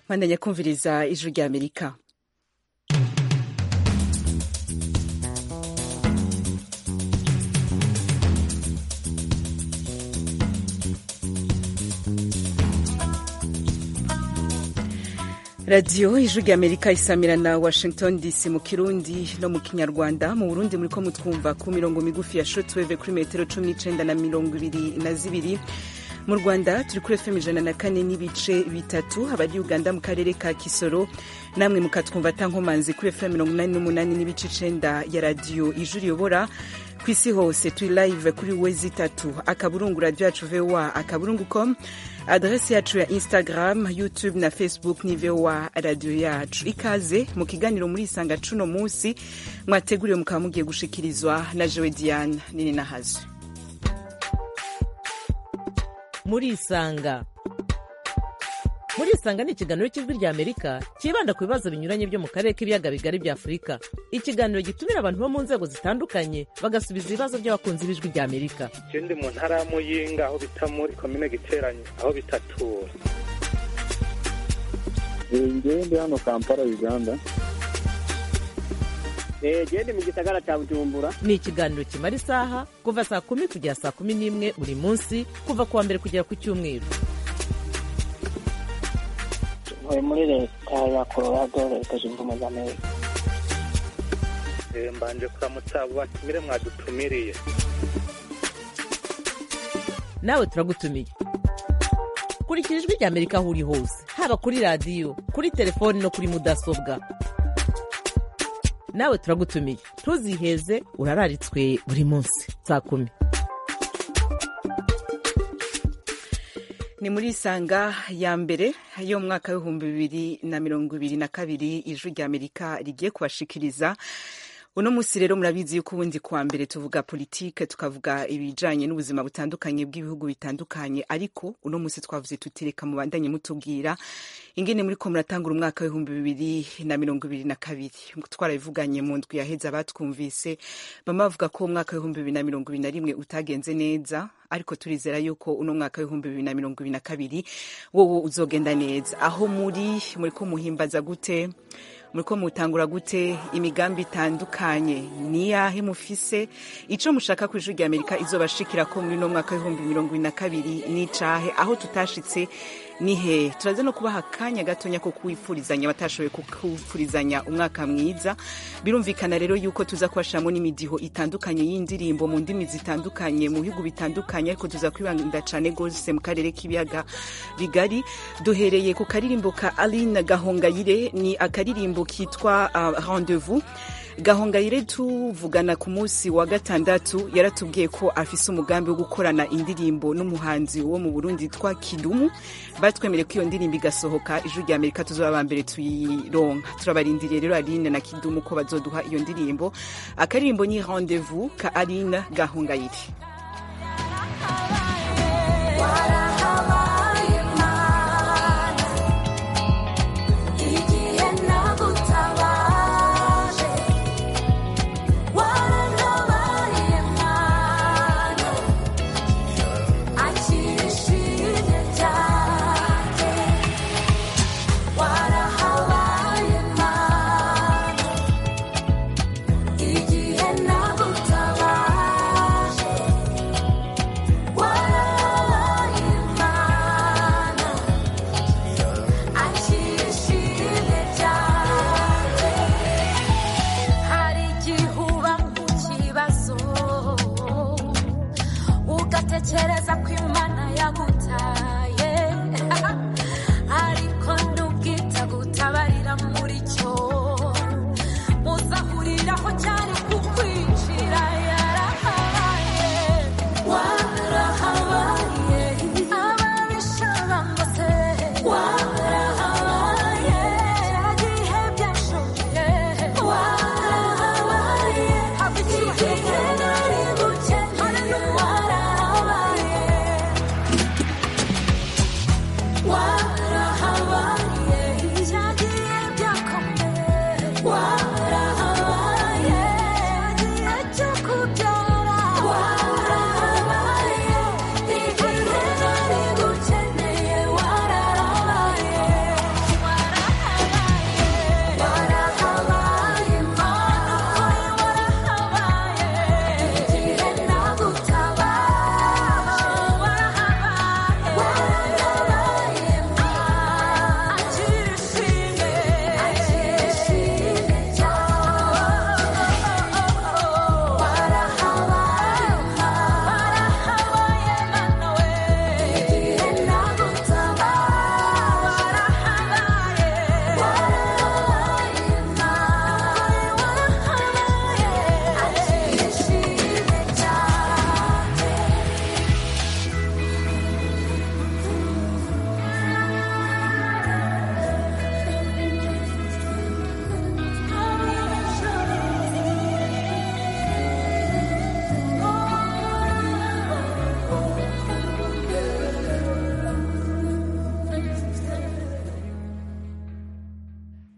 mwandanya kumviriza ijwi rya amerika radiyo ijwi rya amerika isamira na washington dc mu kirundi no mu kinyarwanda mu burundi muriko mutwumva ku mirongo migufi ya shotweve kuri metero cumi n'icenda na mirongo ibiri na zibiri mu rwanda turi kuri fm ijana na kane n'ibice bitatu abari uganda mu karere ka kisoro namwe mukatwumva atankomanzi kuri fm mirongo inani n'umunani n'ibice icenda ya radiyo ijwi riyobora ku isi hose turi live kuri wezi itatu akaburungu radio yacu voa akaburungu com adresi yacu ya instagram youtube na facebook ni voa radio yacu ikaze mu kiganiro muri isanga cuno munsi mwateguriwe mukaba mugiye gushikirizwa na jewe diane nini nahazo muri isanga muri isanga ni ikiganiro cy'ijwi rya amerika cyibanda ku bibazo binyuranye byo mu karere k'ibiyaga bigari bya afurika ikiganiro gitumira abantu bo mu nzego zitandukanye bagasubiza ibibazo by'abakunzi b'ijwi rya amerika je ndi mu ntara ya muyinga aho bita muri komine giteranye aho bitatura ngewe ndi hano kampala uganda gende mu gisagara cya bujumbura ni ikiganiro kimara isaha kuva saa kumi kugera saa kumi n'imwe buri munsi kuva ku wa mbere kugera ku cyumweru ntuye muri leta ya colorado leta zunze ubumwe za amerika Eh, mbanje kuramutsa abo batumire mwadutumiriye nawe turagutumiye kurikira ijwi rya amerika aho uri hose haba kuri radiyo kuri telefoni no kuri mudasobwa nawe turagutumiye ntuziheze urararitswe buri munsi saa kumi ni muri isanga ya mbere yo mu mwaka w'ibihumbi bibiri na mirongo ibiri na kabiri ijwi rya amerika rigiye kubashikiriza uno munsi rero murabizi yuko ubundi kuwa mbere tuvuga politike tukavuga ibijanye n'ubuzima butandukanye bw'ibihugu bitandukanye ariko uno munsi twavuze tutireka mubandanye mutubwira ingene muriko muratangura umwaka w'ibihumbi bibiri na mirongo ibiri na kabiri twarabivuganye mu ndwi yaheze abatwumvise bamwe bavuga ko umwaka w'ibihumbi bibiri na mirongo ibiri na rimwe utagenze neza ariko turizera yuko uno mwaka w'ibihumbi bibiri na mirongo ibiri na kabiri wowe uzogenda neza aho muri muriko muhimbaza gute muriko mutangura gute imigambi itandukanye niyahe mufise ico mushaka ku ijwi rya amerika izobashikira ko muri no mwaka w'ibihumbi mirongo ibiri na kabiri n'icahe aho tutashitse nihe turaza no kubaha akanya gatonya ko kuwifurizanya batashoboye kuwifurizanya umwaka mwiza birumvikana rero yuko tuza kubashiramo n'imidiho itandukanye y'indirimbo mu ndimi zitandukanye mu bihugu bitandukanye ariko tuza kwibanda cane gose mu karere k'ibiyaga bigari duhereye ku karirimbo ka aline gahongayire ni akaririmbo kitwa uh, rendez-vous gahongayire tuvugana ku munsi wa gatandatu yaratubwiye ko afise umugambi wo gukorana indirimbo n'umuhanzi wo mu burundi yitwa kidumu batwemereye ko iyo ndirimbo igasohoka ijwi rya amerika tuzoba aba mbere tuyironka turabarindiriye rero aline na kidumu ko bazoduha iyo ndirimbo akaririmbo ni rendez-vous ka aline gahongayire hari igihe uba mu kibazo ugatekereza ko imana yagutaye ariko ntubwita gutabarira muri cyo muzahuriraho cyari kukwinjira yarahabaye warahabaye ababisha bangose warahabaye cya gihe byashoboye warahabaye haba igihe nari gukene warahabaye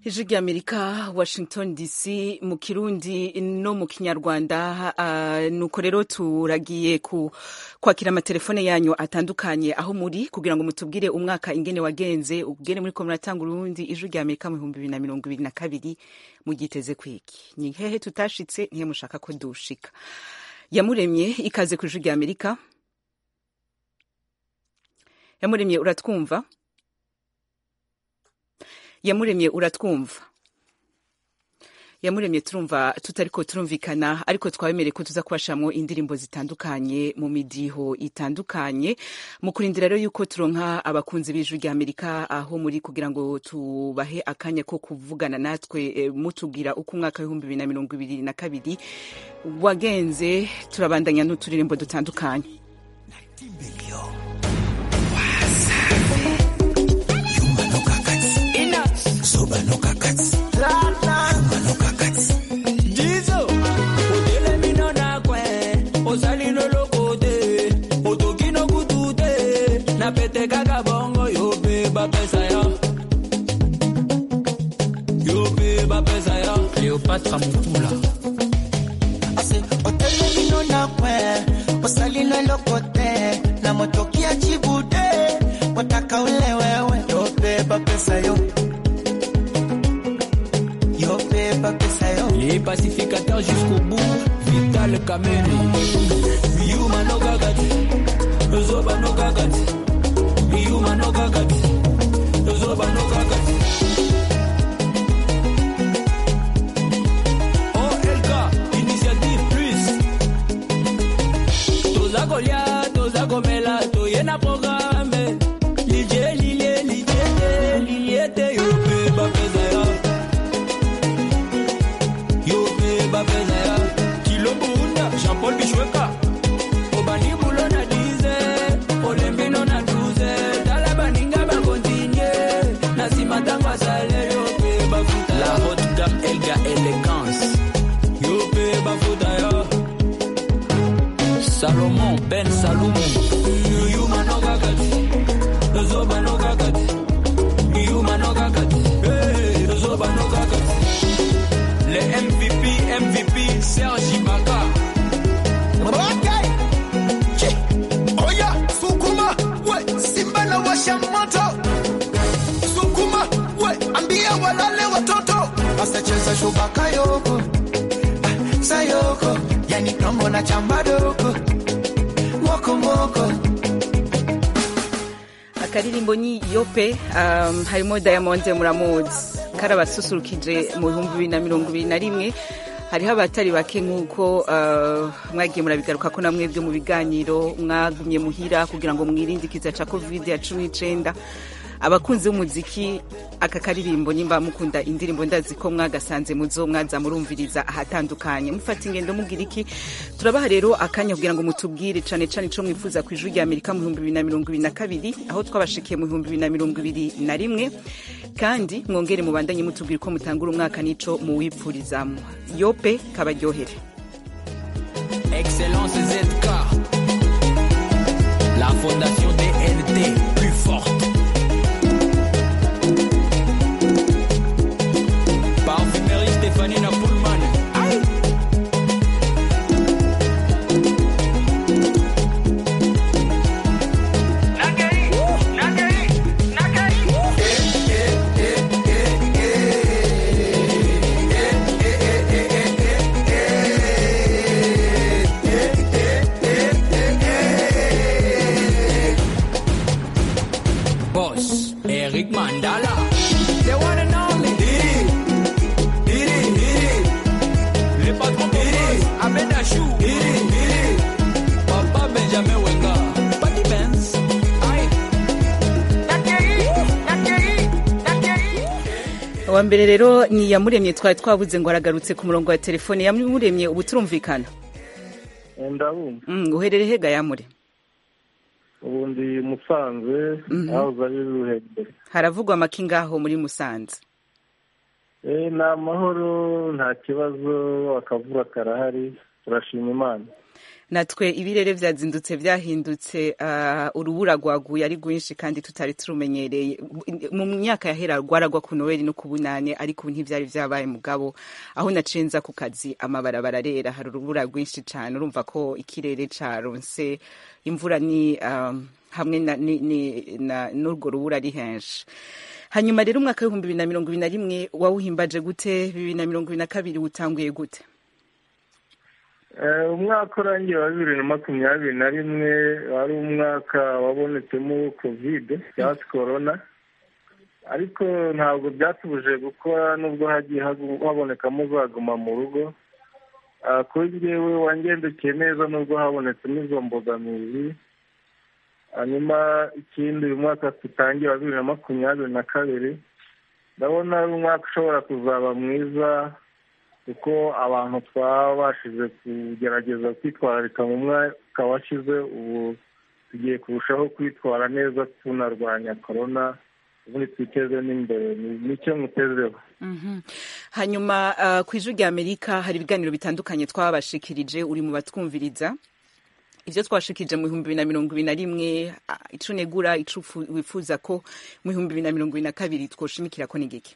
ijwi ry'amerika washington dc mu kirundi no mu kinyarwanda uh, nuko rero turagiye ku kwakira amatelefone yanyu atandukanye aho muri kugira ngo mutubwire umwaka ingene wagenze ubwene muri ko muratanga urundi ijwi ry'amerika mu bihumbi bibiri na mirongo ibiri na kabiri mugiteze kwiki ni hehe tutashitse nihe mushaka ko dushika yamuremye ikaze ku ijwi ry'amerika yamuremye uratwumva yamuremye uratwumva yamuremye turumva tutariko turumvikana ariko twabemereye ko tuza kubashamwo indirimbo zitandukanye mu midiho itandukanye mu kurindira rero yuko turonka abakunzi b'ijwi rya amerika aho muri kugira ngo tubahe akanya ko kuvugana natwe e, mutubwira uko umwaka w'ibihumbi bibiri na mirongo ibiri na kabiri wagenze turabandanya n'uturirimbo dutandukanye Jizo, odele mino na kwe, ozali no lokote, otoki no kutute, na pete kaka bongo yo pe ba pesa ya. Yo pe ba pesa ya. Cléopâtre Mutula. Ase otele mino na kwe osali na lokote na motokia chibude wataka ule wewe yobeba pesa yo yobeba pesa yo Les pacificateurs jusqu'au bout, Vital Kameni. Yuma no gagati, Zoba no gagati. Yuma no gagati, Zoba no gagati. OLK, initiative plus. Toza kolia, toza komela, toyena programme. Lilie, lilie, lilie, lilie, yo pe ba pesa ya. Yo pe ba pesa ya. Kilo bunda, Jean-Paul Bishweka. Obani bulo na dize, olembi no na duze. Tala baninga ba continue, na sima tanga sale yo pe ba futa ya. La haute gamme Elga Elegance. Yo pe ba futa ya. Salomon Ben Salomon. Yuma no gagati. Zoba no gagati. Yuma no gagati. Hey, Zoba no gagati. Le MVP, MVP, Serge Ibaka. Okay. Che. Oya, sukuma, we, simba na washa moto. Sukuma, we, ambia walale watoto. Basta cheza shubaka yoko. Ah, Sayoko, yani kambo na chamba doko. Moko moko. akaririmbo ni yope um, harimo diamond muramuzi karabasusurukije mu bihumbi bibiri na mirongo ibiri na rimwe hariho abatari bake nk'uko uh, mwagiye murabigaruka ko namwe byo mu biganiro mwagumye muhira kugira ngo mwirinde ikiza ca covid ya cumi n'icenda abakunzi b'umuziki aka karirimbo nimba mukunda indirimbo ndazi ko mwagasanze muzo mwaza murumviriza ahatandukanye mufata ingendo mugira iki turabaha rero akanya kugira ngo mutubwire cane cane ico mwifuza ku ijuru rya amerika mu bihumbi bibiri na mirongo ibiri na kabiri aho twabashikiye mu bihumbi bibiri na mirongo ibiri na rimwe kandi mwongere mubandanye mutubwira uko mutangura umwaka n'ico muwipfurizamo yope kabaryohere Excellence ZK. La fondation DNT, plus forte. Parfumerie Stéphanie Napoulman. Aïe. Boss, Eric Mandala. The one and only. Didi. Didi, Didi. Le patron Didi. Ahmed Achou. Didi, Didi. Papa Benjamin Wenga. Patty Benz. Aïe. uwa mbere rero ni yamuremye twari twabuze ngo aragarutse ku murongo wa telefone yamuremye ubu turumvikana ndabumva Mm, uherere hega yamure ubu ndi musanze aho zari ruhegere haravugwa amaki ngaho muri musanze Eh, ni amahoro nta kibazo akavura karahari turashima imana natwe ibirere vyazindutse vyahindutse uh, urubura rwaguye ari rwinshi kandi tutari turumenyereye mu myaka yahera rwaragwa ku noweli no ku bunane ariko ubu ntivyari vyabaye mugabo aho nacenza ku kazi amabarabara arera hari urubura rwinshi cane urumva ko ikirere caronse imvura ni um, hamwe na, ni, ni, na, n'urwo rubura ari henshi hanyuma rero umwaka w'ibihumbi bibiri na mirongo ibiri na rimwe wawuhimbaje gute bibiri na mirongo ibiri na kabiri wutanguye gute Eh, umwaka urangiye wa bibiri na makumyabiri na rimwe wari umwaka wabonetsemo kovide cyangwa se korona ariko ntabwo byatubuje gukora nubwo hagiye hagu- habonekamo zaguma mu rugo Ah, kuri njyewe wangendekeye neza nubwo habonetsemo izo mbogamizi hanyuma ikindi uyu mwaka tutangiye wa bibiri na makumyabiri na kabiri ndabona ari umwaka ushobora kuzaba mwiza kuko abantu twabashije kugerageza kwitwararika mu mwaka washize ubu tugiye kurushaho kwitwara neza tunarwanya korona ubundi twiteze n'imbere Ni- nicyo mutezeho Mhm. hanyuma uh, ku ijwi rya amerika hari ibiganiro bitandukanye twabashikirije uri mu batwumviriza ivyo twashikirije mu bihumbi bibiri na mirongo ibiri na rimwe ah, ico negura ico ufu- wifuza ko mu bihumbi bibiri na mirongo ibiri na kabiri twoshimikira ko ni giki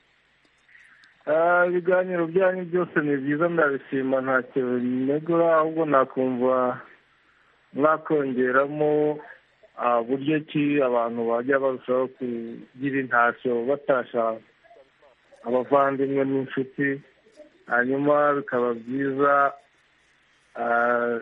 Ah, ibiganiro byanyu byose ni byiza ndabishima ntacyo binegura ahubwo nakumva mwakongeramo ah, buryo ki abantu bajya barushaho kugira intashyo batasha abavandimwe n'inshuti hanyuma bikaba byiza ah,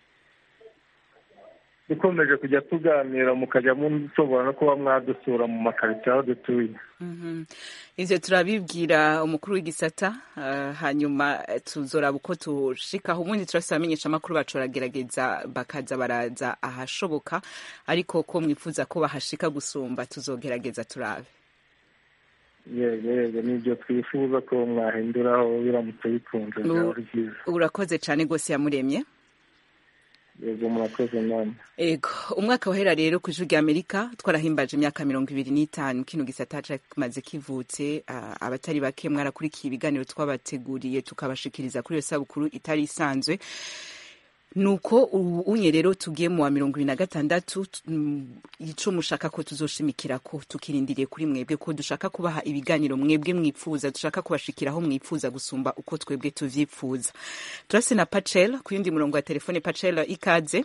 dukomeje kujya tuganira mukajya mushobora no kuba mwadusura mu makaritsiye aho dutuye Mhm. ivyo turabibwira umukuru w'igisata uh, hanyuma eh, tuzoraba uko tushikaho ubundi turafise abamenyesha amakuru bacu baragerageza bakaza baraza ahashoboka ariko ko mwifuza ko bahashika gusumba tuzogerageza turabe yego yego nibyo twifuza ko mwahinduraho biramutse bikunze byaba ari byiza urakoze cane gose yamuremye yego murakoze namwe ego umwaka wahera rero ku ijwi rya amerika twarahimbaje imyaka mirongo ibiri n'itanu kino gisata kimaze kivutse ah, abatari bake mwarakurikiye ibiganiro twabateguriye tukabashikiriza kuri iyo sabukuru itari isanzwe nuko ubu unye rero tugiye mu wa mirongo ibiri na gatandatu t- mm, ico mushaka ko tuzoshimikira ko tukirindiriye kuri mwebwe ko dushaka kubaha ibiganiro mwebwe mwipfuza dushaka kubashikiraho mwipfuza gusumba uko twebwe tuvyipfuza turase na pacel ku yundi murongo wa telefone pacel ikaze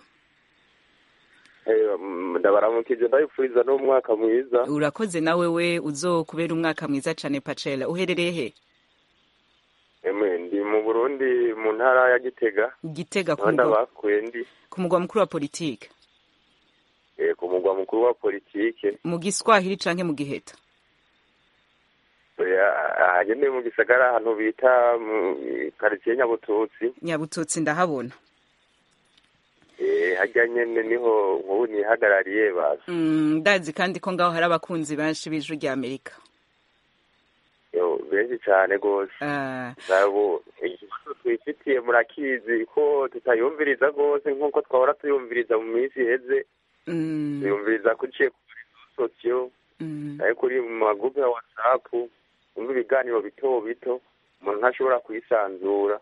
ndabaramukije ndabifuriza n'umwaka mwiza urakoze nawe we uzokubera umwaka mwiza cane pacela uherereye he emwe ndi mu burundi mu ntara ya gitega gitega ku aho mugwa- ndabakuye ndi ku mugwa mukuru wa politike eh, ku mugwa mukuru wa politike mu giswahili canke mu giheta ahagenewe mu gisagara ahantu bita mu karitsiye nyabututsi nyabututsi ndahabona Eh, harya nyene niho nk'ubu nihagarariye baza Mm, ndazi kandi ko ngaho hari abakunzi benshi b'ijwi rya amerika Yo, benshi cane gose Ah, nabo ikibazo twifitiye murakizi ko tutayumviriza rwose nk'uko twahora tuyumviriza mu minsi iheze mm, tuyumviriza kuciye ku sosiyo mm. ariko uri mu magurupe ya watsapu umva ibiganiro bito bito umuntu ntashobora kwisanzura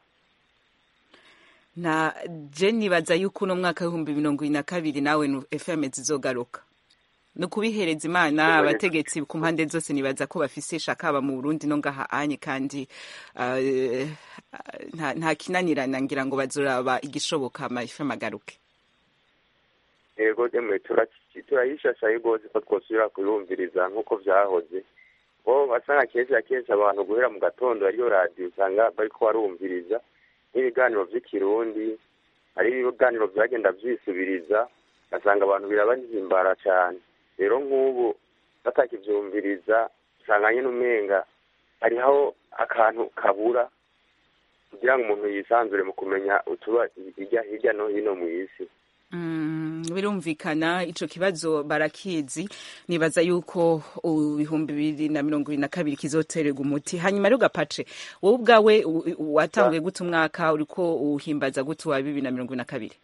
na je nibaza yuko uno mwaka w'ibihumbi mirongo ibiri na kabiri nawe nu- fm zizogaruka ni ukubihereza imana abategetsi ku mpande zose nibaza ko bafise ishaka haba mu burundi no ngaha anye kandi ah, eh, nta- nta kinanirana ngira ngo bazoraba igishoboka ama fm agaruke yego emwe turaki- turayishashaye rwose ko twosubira kuyumviriza nk'uko vyahoze bo basanga kenshi na kenshi abantu guhera mu gatondo ariyo radiyo usanga bariko barumviriza n'ibiganiro vy'ikirundi hari ibiganiro vyagenda vyisubiriza ugasanga abantu birabahimbara cane rero nk'ubu batakivyumviriza usanga nyene umenga hariho akantu kabura kugira ngo umuntu yisanzure mu kumenya utuba hirya hirya no hino mw'isi Mm, birumvikana ico kibazo barakizi nibaza yuko ibihumbi bibiri na mirongo ibiri na kabiri kizotererwa umuti hanyuma rero gapace wowe ubwawe u- u- watanguye gute umwaka uriko uhimbaza gute wa bibiri na mirongo ibiri na kabiri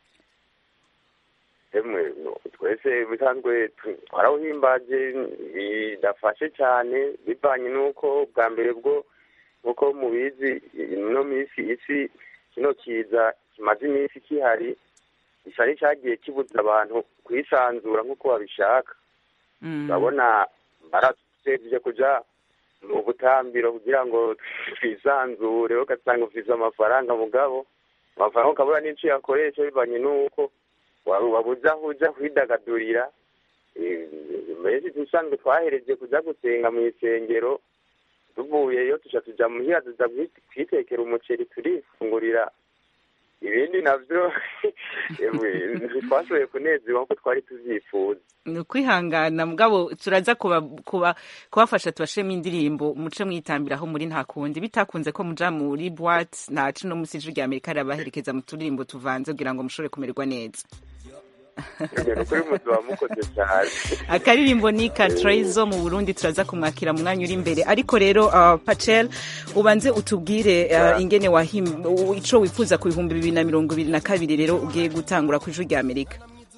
emwe no, twese bisanzwe tu- twarawuhimbaje bidafashe cyane bivanye n'uko bwa mbere bwo nk'uko mubizi ino minsi isi kino kiza kimaze iminsi kihari gisa n'icyagiye kibuza abantu kwisanzura nk'uko babishaka urabona baratevye kuja mu butambiro kugira ngo twisanzure ugasanga ufise amafaranga mugabo amafaranga ukabura n'ico yakoresha bivanye n'uko wa- wabuze aho uja kwidagadurira Eh, mbese dusanzwe twahereje kuja gusenga mu isengero tuvuyeyo tuja tuja muhira tuza kwi- kwitekera umuceri turifungurira ibindi navyo ewe, ntitwashoboye kunezerwa nkuko twari tuvyifuza ni ukwihangana mugabo turaza kuba, kuba, kubafasha tubashiremo indirimbo muce mwitambiraho muri nta kundi bitakunze ko muja muri boite nta cino musi ijwi rya amerika rirabaherekeza mu turirimbo tuvanze kugira ngo mushobore kumererwa neza ni ukuri muzaba mukoze cyane akaririmbo ni ka Trayzo mu burundi turaza kumwakira mu mwanya uri imbere ariko rero uh, pacel ubanze utubwire uh, ingene wahim u- ico wifuza ku bihumbi bibiri na mirongo ibiri na kabiri rero ugiye gutangura ku ijwi rya amerika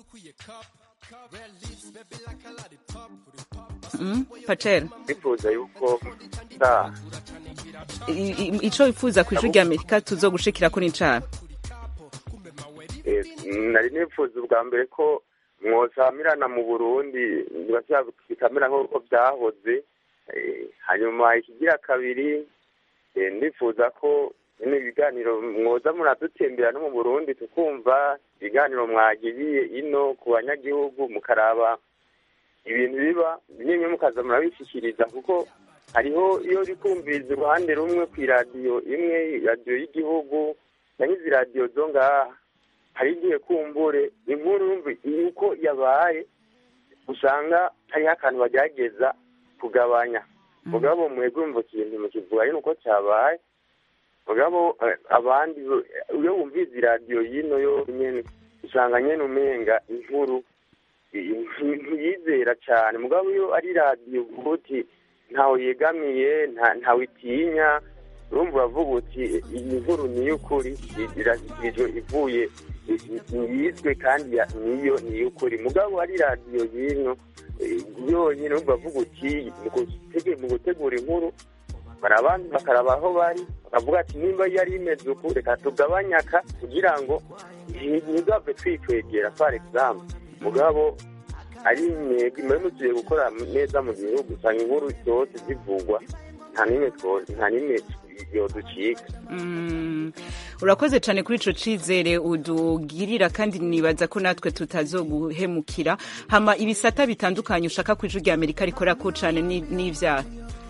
Mm, pacel bifuza yuko da i- i- ico wifuza ku ijwi rya amerika tuzogushikirako ni cana Eh, nari nifuza ubwa mbere ko mwosamirana mu burundi bikamera nk'uko byahoze Eh, hanyuma ikigira kabiri eh, ndifuza ko bino ibiganiro mwoza muradutembera no mu burundi tukumva ibiganiro mwagiriye ino ku banyagihugu mukaraba ibintu biba nyine mukaza murabishyikiriza kuko hariho iyo uri kumviriza uruhande rumwe ku iradiyo imwe radiyo y'igihugu na nk'izi radiyo zo ngaha hari igihe kumbure inkuru yumva uko yabaye usanga hariho akantu bagerageza kugabanya mugabo mwebwe mva ikintu mukivuga ari uko cyabaye mugabo eh, abandi bo- iyo wumvise iradiyo y'ino yo nyene usanga nyene umenga inkuru i- ntiyizera cyane mugabo iyo ari radiyo uvuga uti ntawe yegamiye nta- ntawe itinya urumva uravuga uti iyi nkuru ni iy'ukuri i- irashyikirijwe ivuye yizwe kandi ya- niyo ni iy'ukuri mugabo ari radiyo y'ino eh, yonyine urumva uravuga uti mu gutege- mu gutegura inkuru barabanza bakaraba aho bari bakavuga ati nimba yari imeze uku reka tugabanye aka kugira ngo ntizave twikwegera par exemple mugabo ari mwebwe mwari mugiye gukora neza mu gihugu usanga inkuru zose zivugwa nta n'imwe two- nta n'imwe yoducika Mm, urakoze cyane kuri ico cizere udugirira kandi nibaza ko natwe tutazoguhemukira hama ibisata bitandukanye ushaka ku ijwi rya amerika rikorako cane ni- n'ivyaha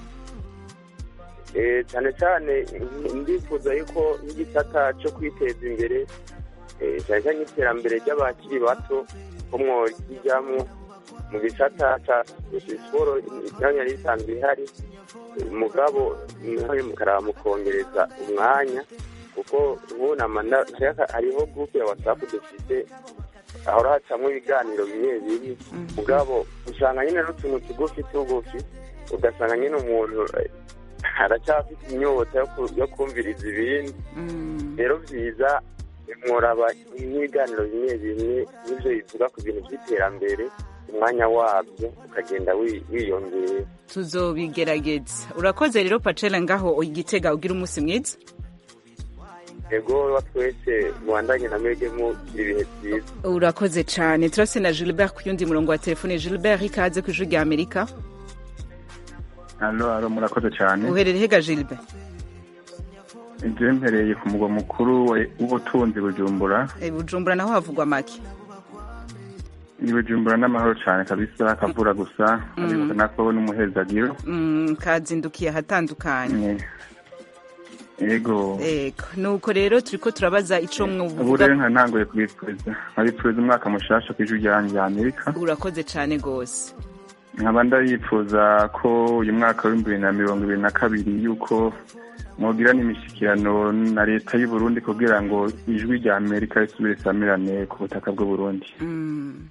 Eh, cyane cyane ndifuza yuko nk'igisata cyo kwiteza imbere eh, cyane cyane nk'iterambere ry'abakiri bato ko mworijyamo mu gisata ca siporo imyanya yari isanzwe ihari eh, mugabo nawe mukaraba mukongereza umwanya kuko nk'unama hariho gurupe ya watsapu dufite ahora hacamo ibiganiro bimwe bimwe mugabo usanga nyine n'utuntu tugufi tugufi ugasanga nyine umuntu eh, aracyafite inyota yo ku- yo kumviriza ibindi rero byiza mworaba n'ibiganiro bimwe bimwe n'ibyo bivuga ku bintu by'iterambere umwanya wabyo ukagenda wi- wiyongera tuzobigerageza urakoze rero pacela ngaho igitega ugira umunsi mwiza ego wa twese mubandanye na mwebwe mugira ibihe byiza urakoze cyane turase na gilbert ku yundi murongo wa telefone gilbert ikaze ku ijwi rya amerika hano hano murakoze cyane uherere hega gilbert inzu mpereye ku mugwa mukuru wa- w'ubutunzi bujumbura Eh, bujumbura naho havugwa make ni bujumbura n'amahoro cyane kabisa akavura gusa ariko nako n'umuhezagiro Mm, kazindukiye ahatandukanye yego ego nuko rero turiko turabaza ico ubu mwovuga rero nka ntanguye kubipfuza nkabipfuza umwaka mushasha ku ijwi ryanjye rya amerika urakoze cyane gose nkaba ndabipfuza ko uyu mwaka w'ibihumbi bibiri na mirongo ibiri na kabiri yuko mwogira n'imishyikirano na leta y'u Burundi kugira ngo ijwi rya amerika risubire isamirane ku butaka bw'u Burundi Mm,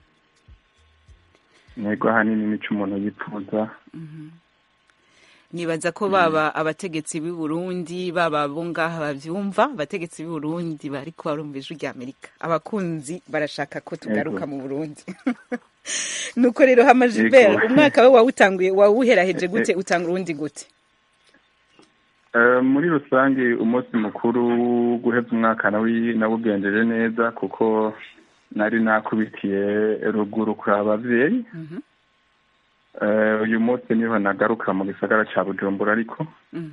ntego ahanini nico umuntu yipfuza nibaza ko baba abategetsi b'i Burundi baba bo ngaha bavyumva abategetsi b'i Burundi bariko barumva ijwi rya Amerika abakunzi barashaka ko tugaruka mu Burundi nuko rero hama Gilbert Yego. umwaka we wawutanguye wawuheraheje gute utanga urundi gute Eh, muri rusange umunsi mukuru guheza umwaka nawi nawugenjeje neza kuko nari nakubitiye ruguru kuri abavyeyi Eh, uyu munsi niho nagaruka mu gisagara ca bujumbura ariko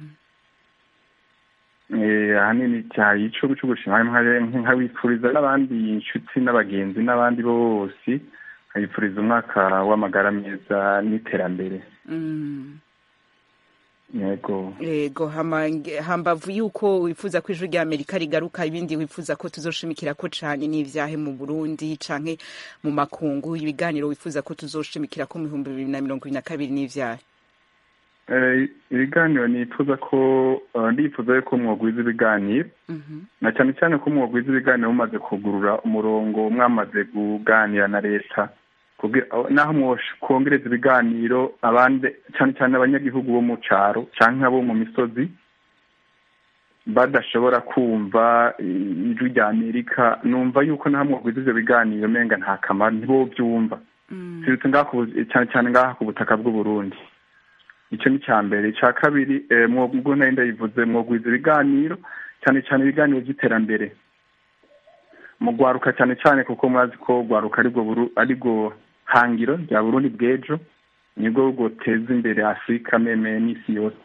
Eh, ahanini cyaha ico cyo gushima nkabipfuriza n'abandi inshuti n'abagenzi n'abandi bose nkabipfuriza umwaka w'amagara meza n'iterambere Mm. yego yego hama- hambavu yuko wifuza ko ijwi rya amerika rigaruka ibindi wifuza ko tuzoshimikira ko cane n'ivyahe mu burundi canke mu makungu ibiganiro wifuza ko tuzoshimikira ko mu bihumbi bibiri na mirongo ibiri na kabiri n'ivyahe Eh, ibiganiro nifuza ko eh, ndifuza yuko mwogwiza ibiganiro na cyane cyane ko mwogwiza ibiganiro mumaze kugurura umurongo mwamaze kuganira na leta kugira- aho- naho mwokongereza ibiganiro abandi cyane cyane abanyagihugu bo mu caro canke abo mu misozi badashobora kumva eh, ijwi rya amerika numva yuko naho mwogwiza ivyo biganiro menga nta kamaro ntibovyumva sirutse ngaha ku bu- cyane cyane ngaha ku butaka bw'uburundi icyo ni icya mbere icya kabiri eh, mwebwe nari ndayivuze mwogwiza ibiganiro cyane cyane ibiganiro by'iterambere mu gwaruka cyane cyane kuko mwazi ko gwaruka aribwo buru- aribwo hangiro rya burundi bw'ejo nibwo bwoteza imbere afurika meme n'isi yose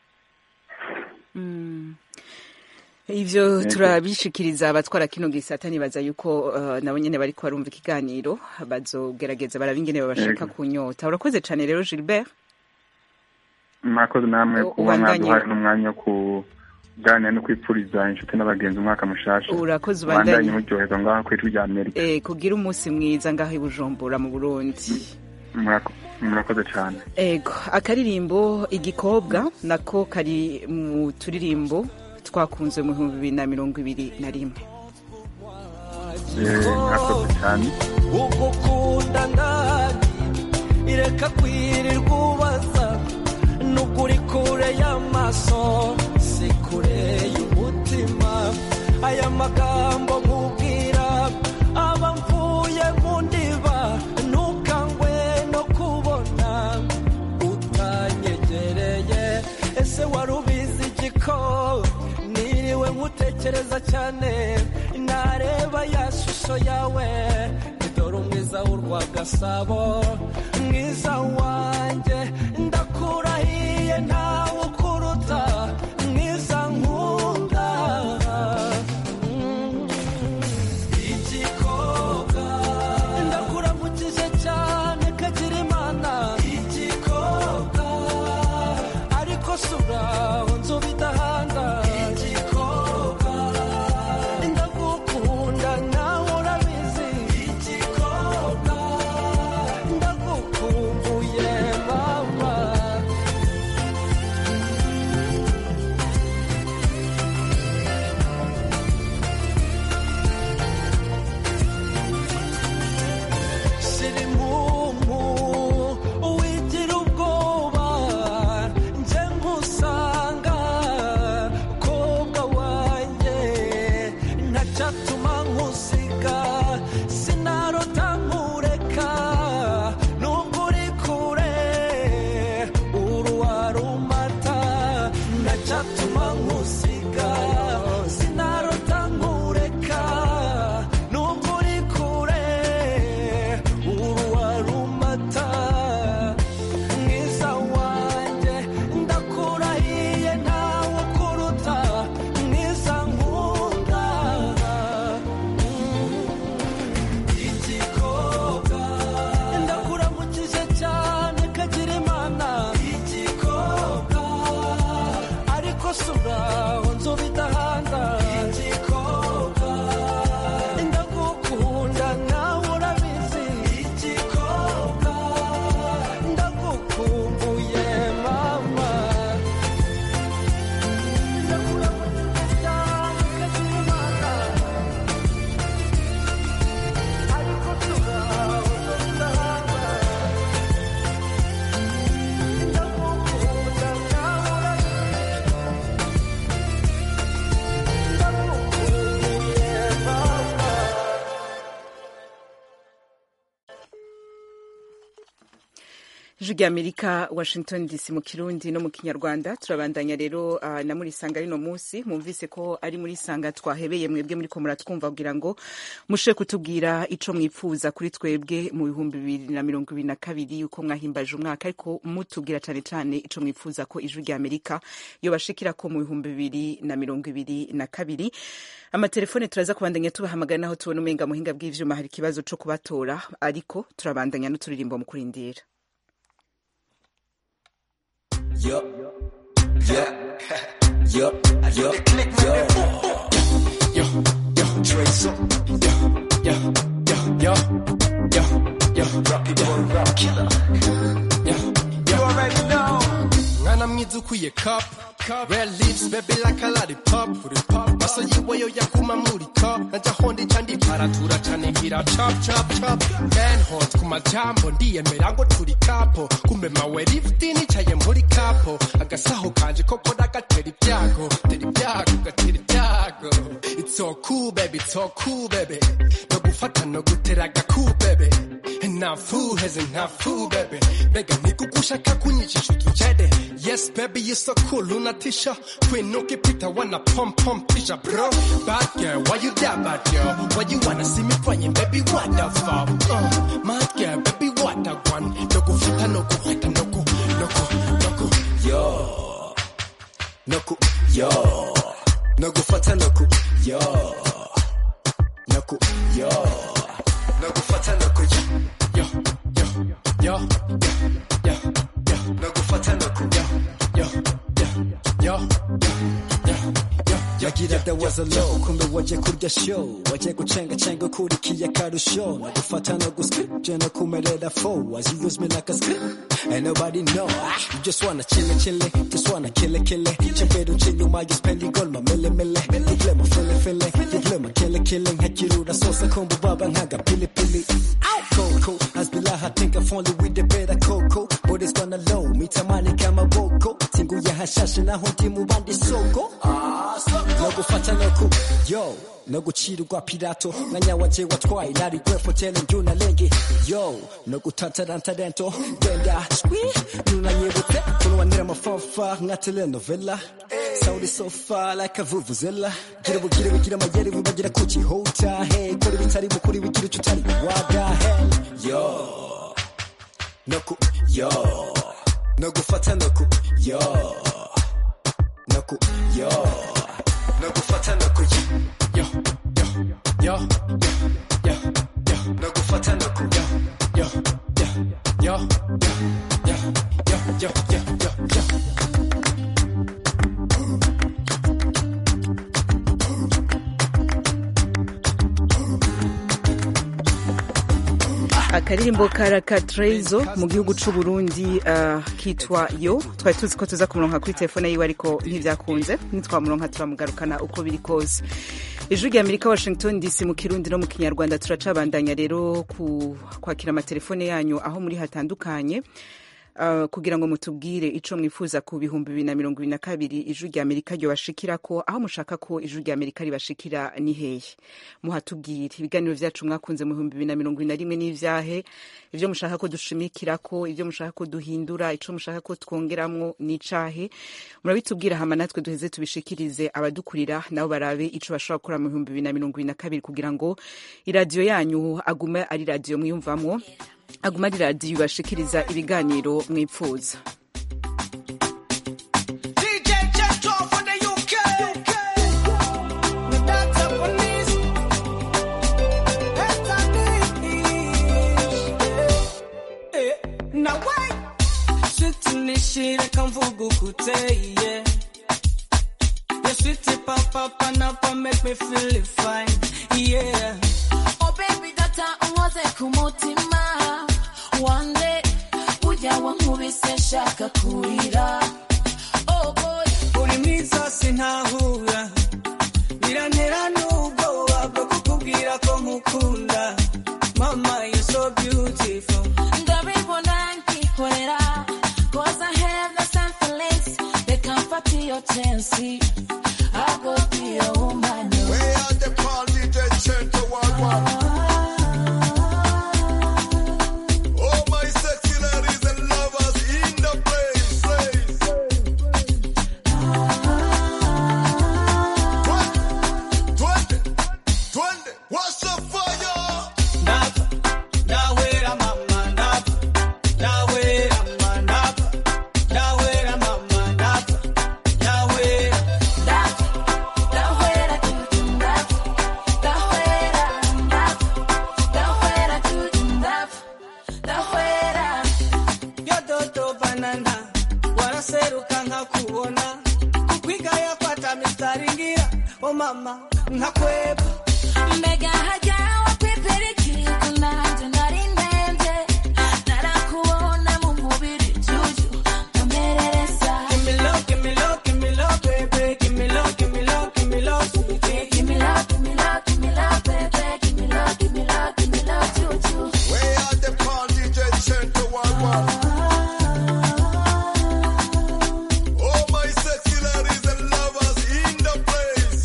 ivyo Yego. turabishikiriza abatwara kino gisata nibaza yuko uh, nabo nyene bariko barumva ikiganiro bazogerageza baraba ingene babashaka Yego. kunyota urakoze cane rero gilbert mwakoze namwe U- kuba ubandanye. mwaduhaye n'umwanya wo kuganira no kwipfuriza inshuti n'abagenzi umwaka mushasha Urakoze, ubandanye ubandanye. muryoherwa ngaho ku ijwi rya amerika eh, kugira umunsi mwiza ngaho i bujumbura mu burundi Murako- murakoze cyane ego akaririmbo igikobwa nako kari mu turirimbo twakunze mu bihumbi bibiri na mirongo ibiri na rimwe Eh, murakoze cyane ugukunda ndahari ireka kwirirwa ubaza n'ukuri kure y'amaso si kure y'umutima aya magambo nkubwira aba mvuye mu ndiba ntukangwe no kubona utanyegereye ese wari ubizi igiko niriwe nkutekereza cyane nareba ya shusho yawe dore umwiza w'urwagasabo mwiza wanjye ndakurahiye ntawe ukuruta mwiza nkunda Mm. igikobwa ndakuramukije cyane kagira imana igikobwa ariko suraho nzuba idahanda igikobwa ndagukunda nawe urabizi igikobwa ndagukumbuye mama ijwi rya amerika washington dc mu kirundi no mu kinyarwanda turabandanya rero uh, na muri sanga rino munsi mwumvise ko ari muri sanga twahebeye mwebwe muri ko muratwumva kugira ngo mushe kutubwira ico mwipfuza kuri twebwe mu bihumbi bibiri na mirongo ibiri na kabiri uko mwahimbaje umwaka ariko mutubwira cane cane ico mwifuza ko ijwi rya amerika yobashikira ko mu bihumbi bibiri na mirongo ibiri na kabiri amatelefone turaza kubandanya tubahamagara naho tubona umenga muhinga bw'ivyuma hari ikibazo co kubatora ariko turabandanya n'uturirimbo mu kurindira Yo, yeah, yo, yo, yo, yo, yo, Trace up, yo, yo, yo, yo, yo, yo, rock it, rock killer, yo, you already know. Mwana mwiza ukwiye cup, red lips baby like a lollipop, maso yiwe yo yaguma muri cup, najya hondi kandi paratura cane ngira chop chop chop, man hot ku majambo ndiyemera ngo turi kapo, kumbe mawe lifti nicaye muri kapo, agasaho kanje koko dagatera ibyago, tera ibyago gatera ibyago, it's so cool baby, it's so cool baby, no gufata no gutera agaku baby, nta fuheze nta fu baby, mbega nikugushaka kunyichisha utujede, yes baby you so cool unatisha, queen ukipita wana pump pump tisha bro, bad girl why you that bad girl, why you wanna see me crying baby what the fuck, uh, mad girl baby what the one, no gufata no guhata no gu, no gu, no gu, yo, no gu, yo, no gufata no gu, yo, no gu, yo, no gufata no gu, yo, yo, yo, yo, yo, yo, no gufata no gu, yo, yo, yo, yo, yo, yo, yagira there was a low kumbe waje kurya show waje gucenga cenga ukurikiye akarusho nagufata no guscript je no kumerera fo as you use me like a script and nobody know you just wanna chill chill just wanna kill it kill it chembero chinyuma you spending gold ma mele mele you play my feeling feeling you play my killing killing hakirura sosa kumbu baba nkaga pili pili Coco, as bilaha think I've only with the better coco but it's gonna low mitamani kama boko singu ya hashashe naho ndi mu bandi soko no gufata no ku yo no gucirirwa pirato mwanya waje watwaye nari gwefo tele njuna lenge yo no gutatarantadento genda swi nunanyibutse kunwanira amafafa nka telenovela Saudi so far like a vuvuzela gira bugire bugira amayeri bubagira ku kihota hey kora ibitari mukuri bigira icyo utari waga hey yo, no ku, yo, no gufata no ku, yo, no ku, yo, no gufata no ku, yo, yo, yo, yo, yo, yo, no gufata no ku, yo, yo, yo, yo, yo, yo, yo, yo, yo, yo, yo. akaririmbo karaka trezo mu gihugu c'u Burundi uh, kitwa yo twari tuzi ko tuza kumuronka kuri telefone yiwe ariko ntivyakunze nitwamuronka turamugarukana uko biri kose ijwi rya amerika washington dc mu kirundi no mu kinyarwanda turacabandanya rero ku kwakira amatelefone yanyu aho muri hatandukanye Uh, kugira ngo mutubwire ico mwifuza ku bihumbi bibiri na mirongo ibiri na kabiri ijwi rya amerika ryobashikira ko aho mushaka ko ijwi rya amerika ribashikira ni hehe muhatubwire ibiganiro vyacu mwakunze mu bihumbi bibiri na mirongo ibiri na rimwe n'ivyahe ivyo mushaka ko dushimikirako ivyo mushaka ko duhindura ico mushaka ko twongeramwo n'icahe murabitubwira hama natwe duheze tubishikirize abadukurira nabo barabe ico bashobora gukora mu bihumbi bibiri na mirongo ibiri na kabiri kugira ngo iradiyo yanyu agume ari radiyo mwiyumvamwo aguma ari radiyo ibashikiriza ibiganiro mwipfuza DJ Jetro for the UK. The data police. Now wait. Sweet nishire kamvugu kuteye. Your sweet papa panapa make me feel fine. Yeah. Oh baby data unkoze ku mutima one day ujya wankubise shaka kurira oh boy uri mwiza sintahura birantera n'ubwoba bwo kukubwira ko nkukunda mama you so beautiful ndabibona nkikorera cause I have the same feelings reka mfate iyo chance I go be your woman Where are the call DJ Chento Wagwan? Oh my sexy ladies and love mama nkakweba mbega hajya wapepera ikigo nanjye nari ndende narakubona mu mubiri juju nkomerereza Give me love, give me love, give me love, baby. Give me love, give me love, give me love, sweetie. Give me love, give me love, give me love, baby. Give me love, give me love, give me love, juju. Where are them call DJ Chento One One? Oh my sexy ladies and lovers in the place.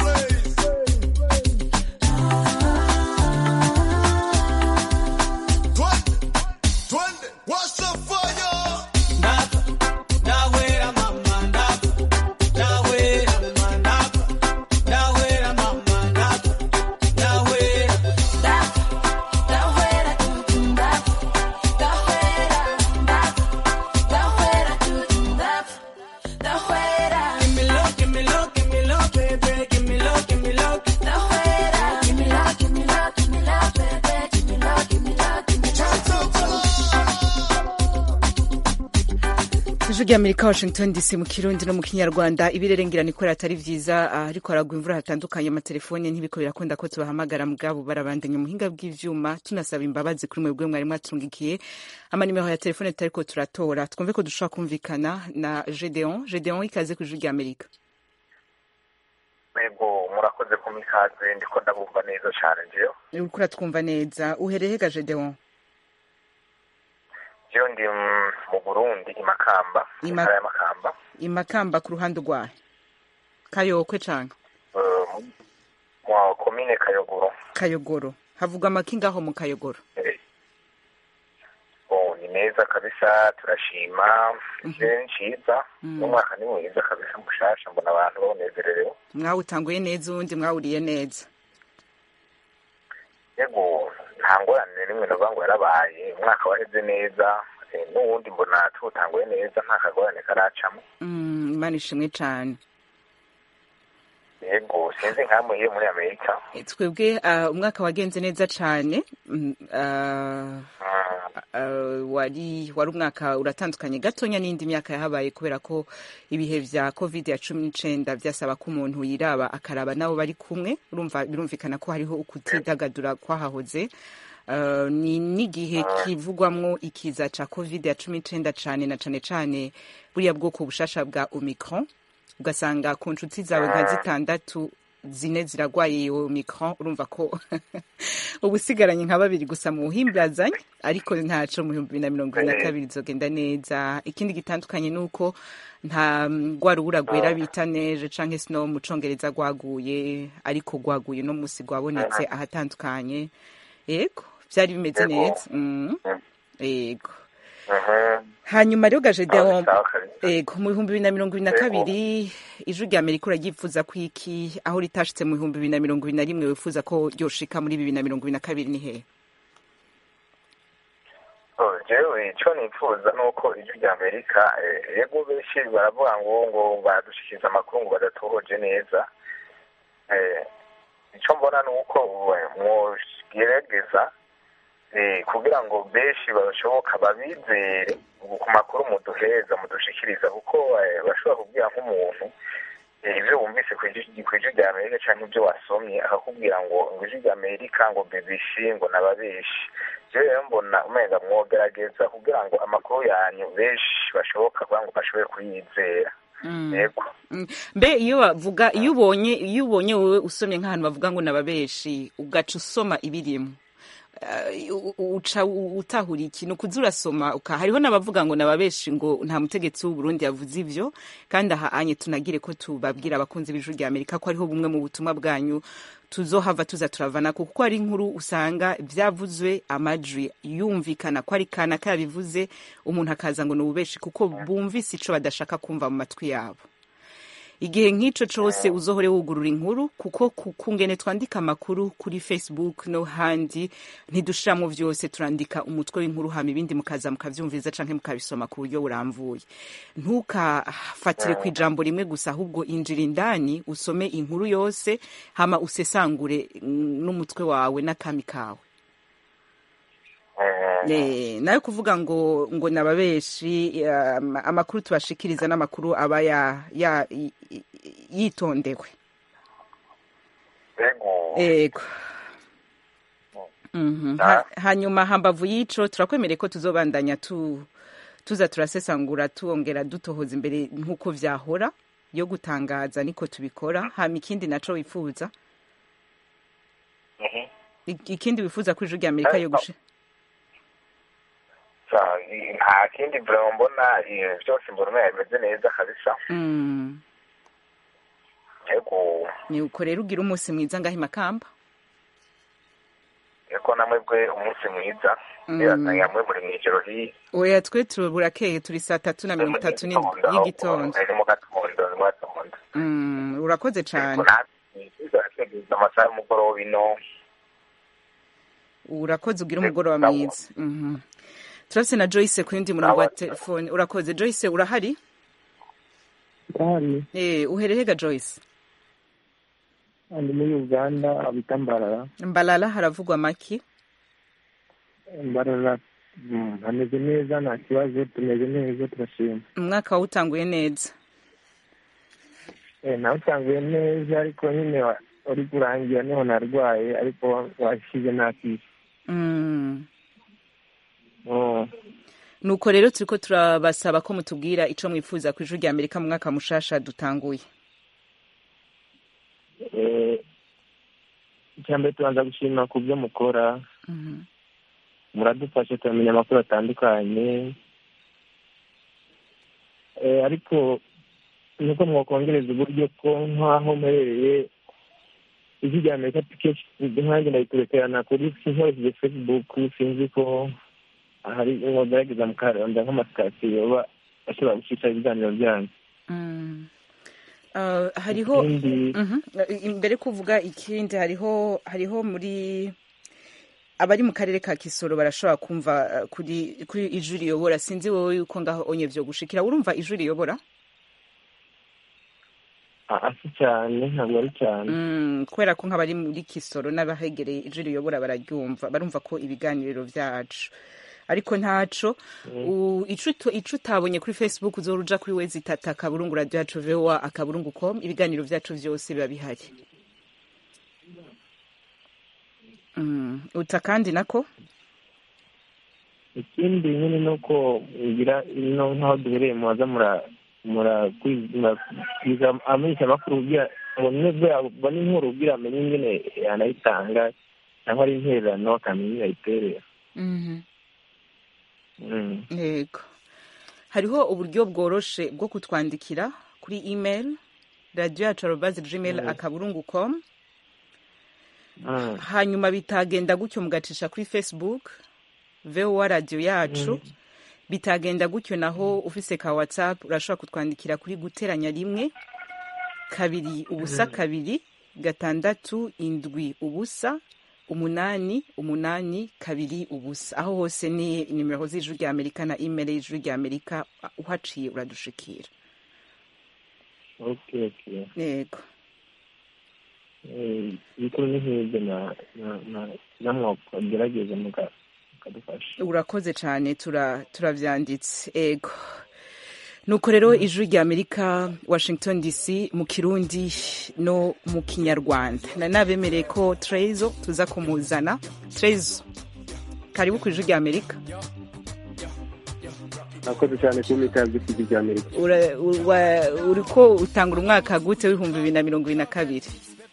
Twende, twende, what's the fire? Dawera mama ndapa, dawera mama ndapa, dawera mama ndapa, dawera. Dawera, juju, dap. Dawera, dap. Dawera, juju, dap. Dawera. Give me love, give me love, give me love, baby. Give me love, give me love. Dawera. Give me love, give me love, give me love, baby. Give me love, give me love, give me love. ijwi ry'amerika washington dc mu kirundi no mu kinyarwanda ibirerengera nikora atari vyiza ah, ariko haragwa imvura hatandukanye amatelefone ntibiko birakunda ko tubahamagara mugabo barabandanya umuhinga bw'ivyuma tunasaba imbabazi kuri mwebwe mwari mwatungikiye amanimero ya telefone tutariko turatora twumve ko dushobora kumvikana na gedeon gedeon ikaze ku ijwi ry'amerika Ego murakoze ku mikaze ndiko ndabumva neza cyane jewe uriko uratwumva neza uhereye ga gedeon jewe ndi mm, mu Burundi i Makamba Ima- intara ya Makamba imakamba ku ruhande rwahe kayokwe canke eh, mu- mu komine Kayogoro kayogoro havugwa amakinga aho mu kayogoro oh ni meza kabisa turashima je nciza n'umwaka ni mwiza kabisa mushasha mbona abantu banezererewe mwawutanguye neza uwundi mwawuriye neza ego nta ngorane rimwe navuga ngo yarabaye umwaka waheze neza eh, n'uwundi mbona tuwutanguye neza nta kagorane karacamo Mm, imana ishimwe cane yego sinzi nkamwe iyo muri amerika twebwe ah, umwaka wagenze neza cane Mm, ah, ah, wari wari umwaka uratandukanye gatonya n'indi myaka yahabaye kubera ko ibihe vya covid ya cumi n'icenda vyasaba ko umuntu yiraba akaraba nabo bari kumwe urumva birumvikana ko hariho ukutidagadura kwahahoze Uh, ni n'igihe kivugwamwo ikiza ca covid ya cumi n'icenda cane na cane cane buriya bwoko bushasha bwa omicron ugasanga ku nshuti zawe nka zitandatu zine ziragwaye iyo omicron urumva ko uba usigaranye nka babiri gusa mu buhimbazanye ariko ntaco mu bihumbi bibiri na mirongo ibiri na kabiri izogenda neza ikindi gitandukanye ni uko nta mm, rwa rubura rwera bita neje canke snow mu congereza rwaguye ariko rwaguye no musi rwabonetse ahatandukanye yego vyari bimeze Yego. neza mm. yego hanyuma rero gajedeon ego mu bihumbi bibiri na mirongo ibiri na Yego. kabiri ijwi rya amerika uraryifuza ko iki aho ritashitse mu bihumbi bibiri na mirongo ibiri na rimwe wifuza ko ryoshika muri bibiri na mirongo ibiri na kabiri ni hehe Oh, jewe ico nifuza nuko ijwi rya amerika eh, yego benshi baravuga ngo ngo badushikiriza amakuru ngo badatohoje neza eh, ico mbona nuko eh, mwogerageza eh, kugira ngo benshi bashoboka babizere ku makuru muduheza mudushikiriza kuko eh, bashobora kubwira nk'umuntu eh, ivyo wumvise kw'ijwi kw'ijwi rya amerika canke ivyo wasomye akakubwira ngo ngo ijwi rya amerika ngo bbc ngo nababeshi jewe rero mbona umenga mwogerageza kugira ngo amakuru yanyu benshi bashoboka kugira ngo bashobore kuyizera Mm. yego Mm. mbe iyo bavuga iyo ubonye iyo ubonye wowe usomye nk'ahantu bavuga ngo nababeshi ugaca usoma ibirimo Uh, u- u- uca u- utahura ikintu kuza urasoma uka hariho n'abavuga ngo nababeshi ngo nta mutegetsi w'uburundi yavuze ivyo kandi aha anye tunagire ko tubabwira abakunzi b'ijuru rya amerika ko hariho bumwe mu butumwa bwanyu tuzohava tuza turavana kuko hari inkuru usanga vyavuzwe amajwi yumvikana ko ari kana kabivuze umuntu akaza ngo ni ububeshi kuko bumvise ico badashaka kumva mu matwi yabo igihe nk'ico cose uzohore wugurura inkuru kuko ku- kungene twandika amakuru kuri facebook no handi ntidushiramwo vyose turandika umutwe w'inkuru hama ibindi mukaza mukavyumviriza canke mukabisoma ku buryo buramvuye ntukafatire ku ijambo rimwe gusa ahubwo injira indani usome inkuru yose hama usesangure mm, n'umutwe wawe n'akami kawe Eh, nayo kuvuga ngo ngo nababeshi um, amakuru tubashikiriza n'amakuru aba ya, ya, i- i- yitondewe ego Mhm. Ha- hanyuma hambavu y'ico turakwemereye ko tuzobandanya tu tuza turasesangura tuongera dutohoza imbere nk'uko vyahora yo gutangaza niko tubikora hama ikindi naco wifuza Ik- ikindi wifuza ko ijwi rya amerika yo gushi Sa- i- nta kindi vraiment mbona eh, byose mbona umenga bimeze neza kabisa Mm. yego ni uko rero ugira umunsi mwiza ngaho i makamba yego namwebwe umunsi mwiza Mm. biratanga mwe muri mw'ijoro hiya oya twe tuburakeye turi saa tatu na mirongo itatu n'indwi y'igitondo ni mu gatondo ni mu gatondo Mm, urakoze cane turategereza amasaha y'umugoroba ino urakoze ugira umugoroba mwiza Mhm. turafise na joyce ku yundi murongo wa telefone urakoze joyce urahari Ndahari eh uhereye ga joyce ndi muri Uganda bita Mbarara mbalala haravugwa maki Mbarara mm, hameze neza nta kibazo tumeze neza turashima umwaka wawutanguye neza eh nawe utanguye neza ariko nyine wa- uri kurangira niho narwaye ariko washize nakisi Mm. oh. nuko rero turiko turabasaba ko mutubwira ico mwifuza ku ijuru rya amerika mu mwaka mushasha dutanguye eh icyambere tubanza gushima ku byo mukora Mhm. muradufasha turamenya amakuru atandukanye eh, ariko nuko mwakongereza uburyo ko nk'aho mperereye ijwi rya amerika kenshi nkanjye ndabiturekerana kuri nkoresheje facebook sinzi ko hari mwogerageza mukarondera nk'amasitasiyo yoba ashobora gucisha ibiganiro byanyu Mm. Uh, hariho Ikindi- Mhm. imbere kuvuga ikindi hariho hariho muri abari mu karere ka Kisoro barashobora kumva uh, kuri kuri ijwi riyobora sinzi wowe yuko ngaho onye vyo gushikira urumva ijwi riyobora asi cyane ntabwo ari cyane Mm, kubera ko nk'abari muri Kisoro n'abahegereye ijwi riyobora bararyumva barumva ko ibiganiro vyacu ariko ntaco u- ico uto- ico utabonye kuri facebook uzora uja kuri wezi itata akaburungu radio yacu voa akaburungu com ibiganiro vyacu vyose biba bihari Mm, uta kandi nako ikindi nyine ni uko ngira ino nk'aho duhereye mubaza mura murakwiza amenyesha amakuru kugira ngo nibwo yabona inkuru kugira amenye ingene yanayitanga cyangwa ari intererano akamenya iyo yayiterera Mhm. Mm. yego hariho uburyo bworoshe bwo kutwandikira kuri email radio yacu arobazi gmail Mm. akaburungu com Mm. hanyuma bitagenda gutyo mugacisha kuri facebook voa radio yacu bitagenda gutyo naho ufise ka whatsapp urashobora kutwandikira kuri guteranya rimwe kabiri ubusa Mm. kabiri gatandatu indwi ubusa umunani umunani kabiri ubusa aho hose ni nimero z'ijwi rya amerika na email y'ijwi rya amerika uhaciye uradushikira okay okay yego Eh, ibikuru ni nk'ibyo na na- na- namwe mugerageza muka- mukadufasha urakoze cyane tura turavyanditse ego nuko rero ijwi rya amerika washington dc mu kirundi no mu kinyarwanda na nabemereye ko trezo tuza kumuzana trezo karibu ku ijwi rya amerika akoze cyane kuba ikaze ku ijwi rya amerika Ura- wa- uriko utangura umwaka gute w'ibihumbi bibiri na mirongo ibiri na kabiri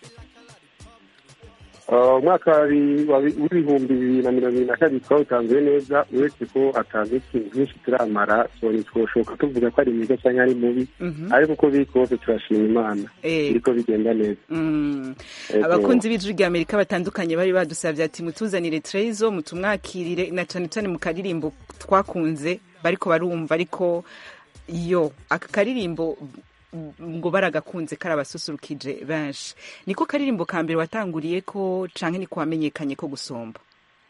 Uh, umwaka wa bi- wa bi- w'ibihumbi bibiri na mirongo ibiri na kabiri twawutanzuye neza uretse ko atazi ikintu byinshi turamara so ntitwoshoka tuvuga ko ari mwiza cyangwa ari mubi Mhm. ariko uko biri kose turashima imana Eh. biriko bigenda neza Mm. Ego. abakunzi b'ijwi rya amerika batandukanye bari badusabye ati mutuzanire trezo mutumwakirire na cane cane mu karirimbo twakunze bariko barumva ariko yo aka karirimbo ngo baragakunze karabasusurukije benshi niko karirimbo ka mbere watanguriye ko canke niko wamenyekanye ko gusomba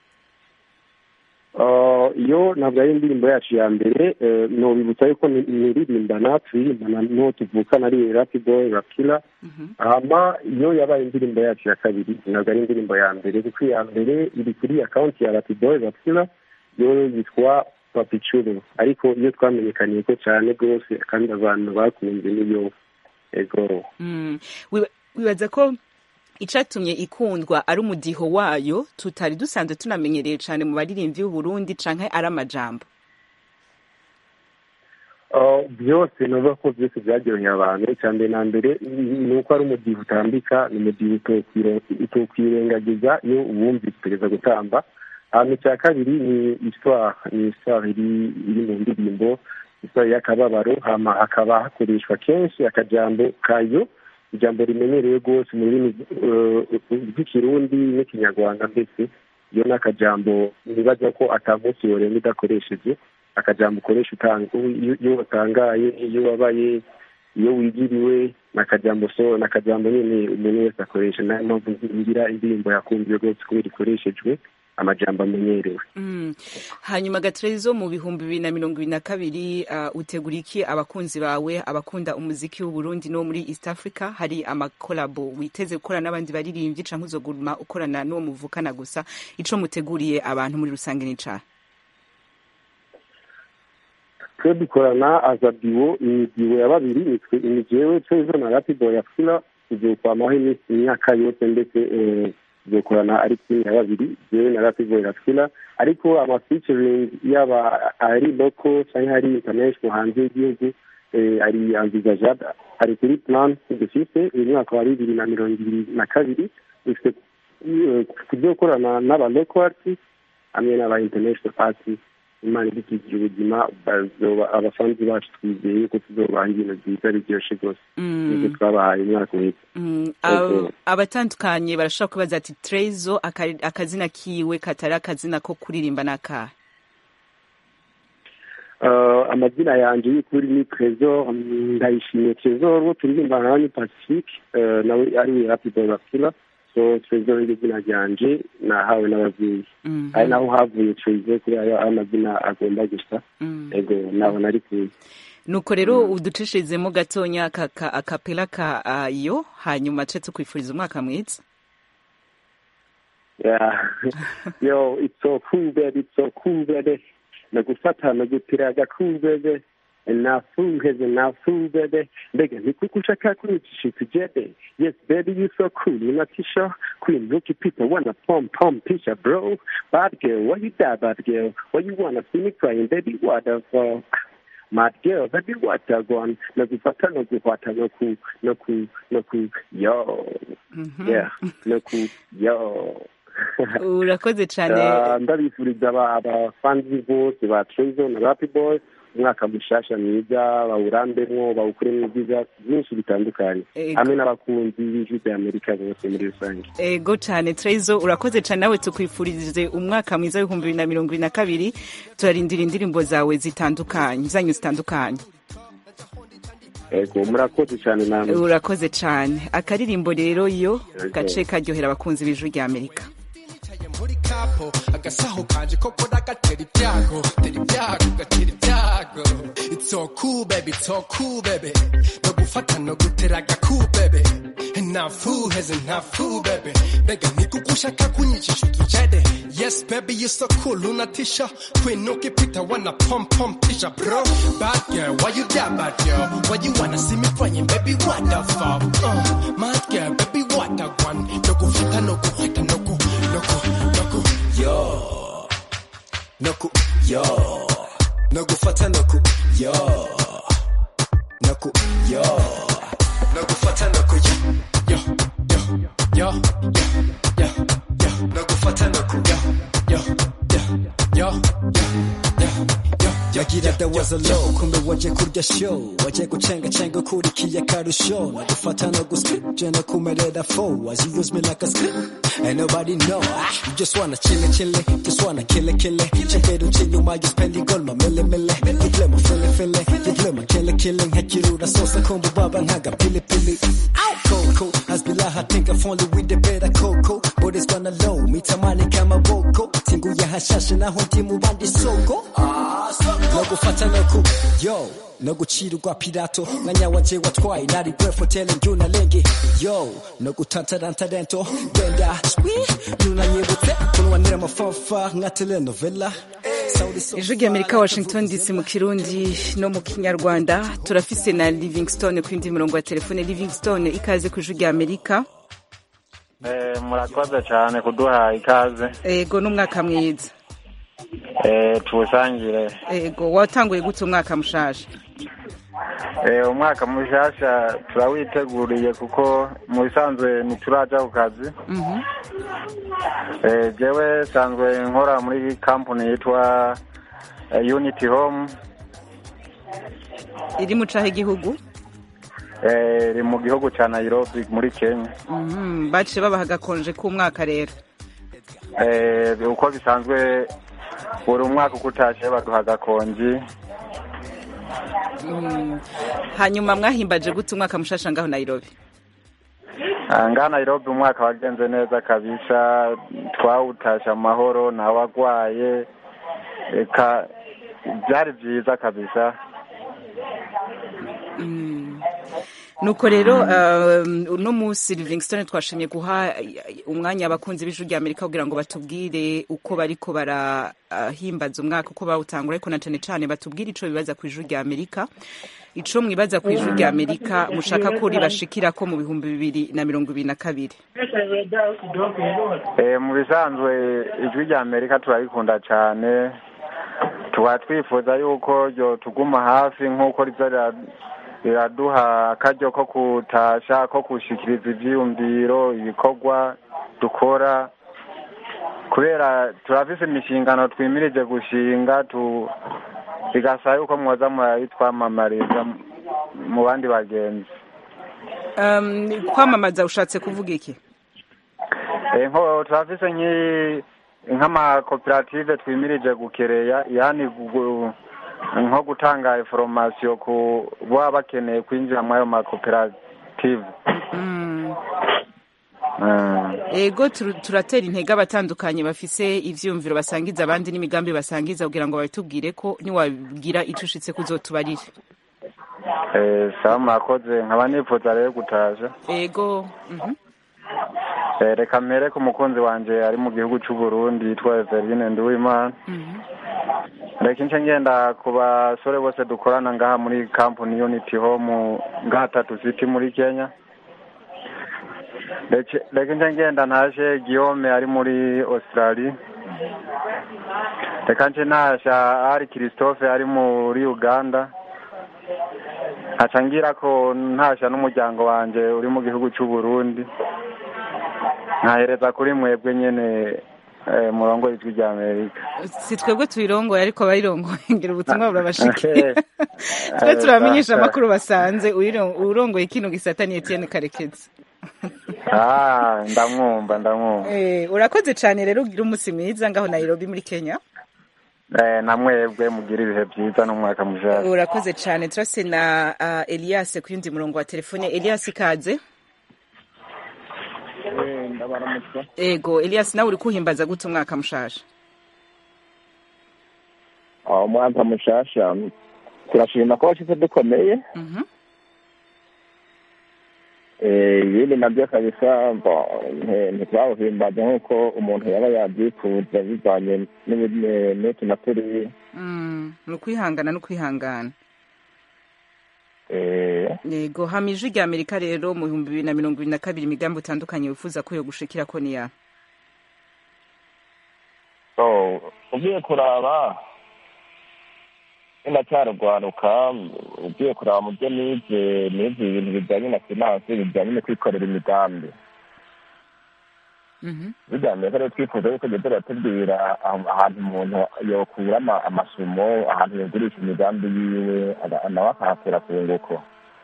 Uh, iyo ntabwo ari indirimbo yacu ya mbere eh, nobibutsa yuko ni- niririmbana turirimbana n'uwo tuvukana ari Lucky Boy Rakila hama iyo yabaye indirimbo yacu ya kabiri ntabwo ari indirimbo ya mbere kuko iya mbere iri kuri akaunti ya Lucky Boy Rakila yo yitwa Papichuru ariko iyo twamenyekaniye ko cyane rwose kandi abantu bakunze niyo ego Mm. Wiba- wibaza ko icatumye ikundwa ari umudiho wayo tutari dusanzwe tunamenyereye cane mu baririmbyi b'uburundi canke ari amajambo Uh, byose nuvuga ko byose byaryoheye abantu icya mbere na mbere ni uko ari umudiho utambika ni umudiho utokwire- utokwirengagiza iyo uwumvise utegereza gutamba hanyuma icya kabiri ni histoire ni histoire iri iri mu ndirimbo histoire y'akababaro hama hakaba hakoreshwa kenshi akajambo kayo ijambo rimenyerewe rwose mu rurimi uh, rw'ikirundi n'ikinyarwanda mbese iyo ni akajambo nibaza ko atamunsi yorenga udakoresheje akajambo ukoresha utanga iyo iyo watangaye iyo wabaye iyo wigiriwe ni akajambo so ni akajambo nyine umuntu wese akoresha nayo mpamvu ngira indirimbo yakumviwe rwose kubera ikoreshejwe amajambo amenyerewe Mm. hanyuma gatrezo mu bihumbi bibiri na mirongo ibiri na kabiri uh, utegura iki abakunzi bawe abakunda umuziki w'uburundi no muri east africa hari amakolabo witeze gukorana n'abandi baririmbyi canke uzoguma ukorana n'uwo muvukana gusa ico muteguriye abantu muri rusange ni cahe twe dukorana aza diwo ni diwo ya babiri nitwe ni jewe twezo na rapido ya fila tuzokwamaho iminsi imyaka yose ndetse eh, tuzokorana ari timu ya babiri jewe na rapido ya fila ariko amafeaturing yaba ari local canke ari international hanze y'igihugu eh, ari envisageable ari kuri plan dufise uyu mwaka wa bibiri na mirongo ibiri na kabiri dufite eh, kuzokorana n'aba local artists hamwe n'aba international artists imana idukikije ubuzima bazoba abasanzu bacu twizeye ko tuzobaha ibintu byiza biryoshe rwose Mm. nibyo twabahaye umwaka uheze Mm, Yego. ab- abatandukanye barashobora kubaza ati trezo aka- akazina kiwe katari akazina ko kuririmba n'akahe Uh, amazina yanje y'ukuri ni trésor mm, ndayishimiye trésor wo turirimbana nawe ni pacifique uh, nawe ari we happy boy bakila so trésor iryo zina ryanje nahawe n'abavyeyi Mhm. ari naho havuye trésor kubera ayo amazina agomba gusa Mm. ego naho nari kuye nuko rero uducishizemo gatonya aka- ka- akapela kayo hanyuma ce tukwifuriza umwaka mwiza Yeah. Yo, it's so cool, baby. It's so cool, baby. Nagufata nagutiraga cool, baby. nafuheze nafu baby mbega nikukushaka kunyicisha tujede yes baby you so cool unatisha queen rookie people wanna pom pom pisha bro bad girl why you die bad girl why you wanna see me crying baby what the fuck mad girl baby what the gone nakufata nakufata naku naku naku yo yeah naku yo urakoze cyane Ah, ndabifuriza aba- abafanzi bose ba trezo na rapi boy umwaka mushasha mwiza bawurambemwo bawukuremo ibyiza byinshi bitandukanye Ego. hamwe n'abakunzi b'ijwi rya amerika bose muri rusange ego cyane trezo urakoze cyane nawe tukwifurije umwaka mwiza w'ibihumbi bibiri na mirongo ibiri na kabiri turarindira indirimbo zawe zitandukanye zanyu zitandukanye ego murakoze cyane namwe urakoze cyane akaririmbo rero yo Ego. gace karyohera abakunzi b'ijwi rya amerika muri kapo agasaho kanje koko nagatera ibyago tera ibyago gatera ibyago it's so cool baby it's so cool baby no gufata no gutera agaku baby ntafu heze ntafu baby mbega nikugushaka kunyicisha utujede yes baby you so cool unatisha queen ukipita wana pom pom pisha bro bad girl why you that bad girl why you wanna see me crying baby what the fuck uh, mad girl baby what the one no gufata no gufata no gu no gu no gu yo no gu yo no gufata no gu yo no gu yo no gufata no gu yo yo yo yo yo yo yo no gufata no gu yo yo yo yo yo yo yagira da was a low kumbe waje kurya show waje gucenga cenga ukurikiye akarusho nagufata no guscript no kumerera fo as you use me like a script and nobody know ah, you just wanna chill it, chill it, just wanna kill it, kill it cheperu chinyuma you spend gold ma mille mille you play my feel feel you play my kill it, killing hekirura sosa kumbu baba nkaga pili pili Coco, hasbillah I think I've only with the better coco but it's gonna low mitamani kama boko tingu ya hashashe naho ndi mu bandi soko no gufata no ku yo no gucira urwa pirato nka nyawaje watwaye nari breath hotel njuna lenge yo no gutantarantarento genda swi nunanyibutse kunwanira amafafa nka telenovela ijwi rya amerika washington dc mu kirundi no mu kinyarwanda turafise na livingstone ku yindi mirongo ya telefone livingstone ikaze ku ijwi rya amerika Eh, murakoze cyane kuduha ikaze ego n'umwaka mwiza Eh, tuwusangire ego watanguye gute umwaka mushasha Eh, umwaka mushasha turawiteguriye kuko mu bisanzwe ntituraja ku kazi Mhm. Eh, jewe sanzwe nkora muri kampani yitwa eh, unity home iri mu cahe igihugu Eh, iri mu gihugu ca nairobi muri kenya Mhm, baciye babaha agakonje k'umwaka rero Eh, uko bisanzwe buri umwaka uko utashe baduha agakonji Mm. hanyuma mwahimbaje gute umwaka mushasha ngaho nairobi Ah, ngaha nairobi umwaka wagenze neza kabisa twawutasha amahoro ntawagwaye eka byari byiza kabisa Mm. nuko rero um, uno munsi livingston twashimye guha uh, umwanya abakunzi b'ijwi rya amerika kugira ngo batubwire uko bariko barahimbaza umwaka uko bawutangura ariko na cane cane batubwire ico bibaza ku ijwi rya amerika ico mwibaza ku ijwi rya amerika mushaka ko ribashikirako mu bihumbi bibiri na mirongo ibiri na kabiri Eh, mu bisanzwe ijwi rya amerika turarikunda cyane tuba twifuza yuko ryo tuguma hafi nk'uko riza rira- riraduha akaryo ko kutasha ko gushikiriza ivyiyumviro ibikorwa dukora kubera turafise imishingano twimirije gushinga tu bigasaba yuko mwoza murayitwamamariza mu bandi bagenzi um, kwamamaza ushatse kuvuga iki Eh, nko turafise nki- nk'amakoperative twimirije gukereya yani gu- nko gutanga inforomasiyo ku baba bakeneye kwinjira muri ayo makoperative Mm. Mm. ego tur- turatera intege abatandukanye bafise ivyiyumviro basangiza abandi n'imigambi basangiza kugira ngo babitubwire ko niwagira ico ushitse kuzotubarire Eh, sawa murakoze nkaba nifuza rero gutasha ego mhm. Eh, reka mpere ku mukunzi wanje ari mu gihugu c'u Burundi yitwa Everine Nduwimana reka nce ngenda ku basore bose dukorana ngaha muri kampani unity home ngaha tatu city muri kenya Reke- reka nce ngenda ntashe guillaume ari muri australia reka nce ntasha ari christophe ari muri uganda nkaca ngira ko ntasha n'umuryango wanje uri mu gihugu c'u burundi nkahereza kuri mwebwe nyene eh, murongo ijwi rya amerika si twebwe tuyirongoye ariko abayirongoye ngira ubutumwa burabashikira twe turabamenyesha amakuru basanze uyiro- uwurongoye kino gisata ni etienne karekezi ah ndamwumva ndamwumva Eh, urakoze cane rero ugira umunsi mwiza ngaho nairobi muri kenya eh, na mwebwe mugira ibihe byiza n'umwaka mushasha urakoze cane turase na uh, elias ku yundi murongo wa telefone elias ikaze ndabaramutsa ego elias nawe uri kuhimbaza gute umwaka mushasha aho umwaka mushasha turashima ko washize dukomeye Mhm. Eh, ibindi nabyo kabisa bo, nti- ntitwawuhimbaza nk'uko umuntu yaba yabyifuza bivanye n'ibi- n'utu na turiya Mm, ni ukwihangana no kwihangana Eh, yego hama ijwi rya amerika rero mu bihumbi bibiri na mirongo ibiri na kabiri imigambi utandukanye wifuza ko yo gushikira ko niya so ugiye kuraba ndacyarugwaruka ugiye kuraba mu byo nize nize ibintu bijyanye na finance bijyanye no kwikorera imigambi bijyanye rero twifuza yuko jya turatubwira aho- ahantu umuntu yokura ama- amasumo ahantu yogurisha imigambi yiwe aga- nawe akahakura ku nguko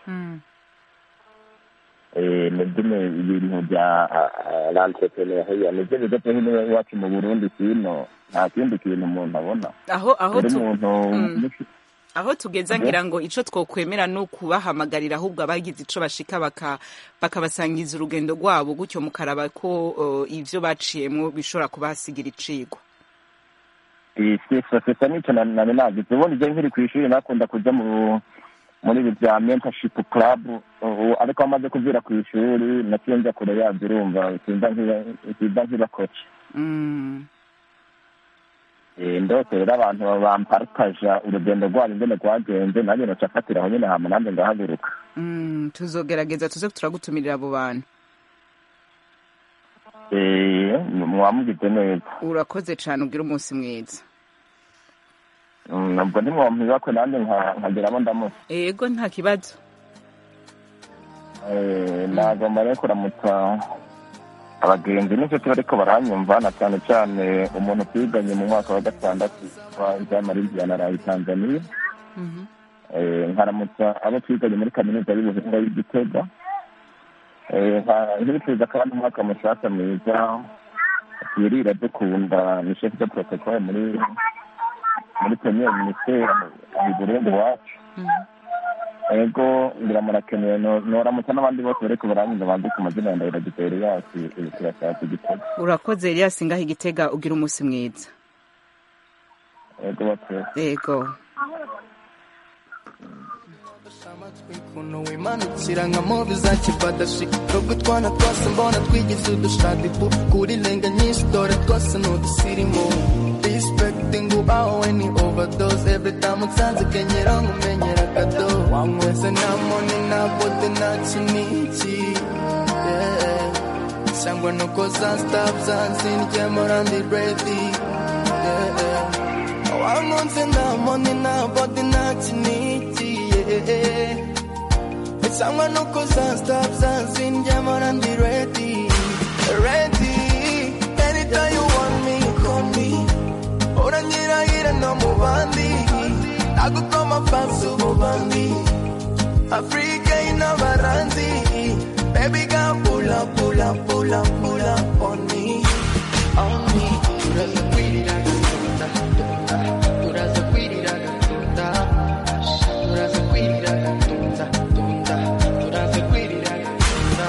Eh, nibyo ni ibintu bya lantrepreneuria nibyo bigo byo hino iwacu mu burundi kino nta kindi kintu umuntu abona aho aho buri tu- muntu Mm. aho tugeza ngira ngo ico twokwemera no kubahamagarira ahubwo abagize ico bashika baka bakabasangiza urugendo rwabo gutyo mukaraba ko uh, ivyo baciyemwo bishobora kubahasigira icigwa sosiyete nicyo nari nagize ubundi je nkiri ku ishuri nakunda kuja mu muri ibi bya mentorship club ubu ariko amaze kuvira ku ishuri naciye njya kure yabyo urumva sinza nkiba- sinza nkiba koci Mm. Eh, ndose rero abantu bamparitaja urugendo rwabo ingene rwagenze nanjye noca afatira aho nyene hama nanjye ngahaguruka Mm, tuzogerageza tuze turagutumirira abo bantu mwamugize neza urakoze cyane ugira umunsi mwiza Mm, nabwo ntimwampibakwe nanjye nka- nkageramo ndamutse yego nta kibazo Eh, nagomba rero kuramutsa abagenzi n'inshuti bariko baranyumva na cyane cyane umuntu twiganye mu mwaka wa gatandatu wa jamariya na rayi tanzania Eh, nkaramutsa abo twiganye muri kaminuza y'ubuhinga y'igitega Eh, nka- nkibifuriza kandi umwaka mushasha mwiza twirira dukunda ni chef de protocole muri muri premier ministere mu burundi wacu ego ngira murakeneye no- noramutsa n'abandi bose bariko baranyumva bandika amazina ya ndahiro gitero yacu turashaka igitego urakoze elias ngaho igitega ugira umunsi mwiza ego batwese yego ukuntu wimanukira nka movi za kibadashi nubwo utwana twose mbona twigize udushadibu kuri lenga nyinshi dore twose ni udusirimu respecting ubaho ni overdose every time unsanze kenyera nkumenyera kado wanyweze nta moni nta bote nta kiniki yeah. cyangwa nuko za staff zanzindye morandi ready yeah. wankunze nta moni nta bote nta kiniki yeah. cyangwa nuko za staff zanzindye morandi ready ready anytime you want me call me uranyirahira no mu bandi nagukoma fansi ububandi afurika y'inabaranzi baby girl pull up pull up pull up pull up on me on me turaza kwirira gatunda turaza kwirira gatunda turaza kwirira gatunda tunda turaza kwirira gatunda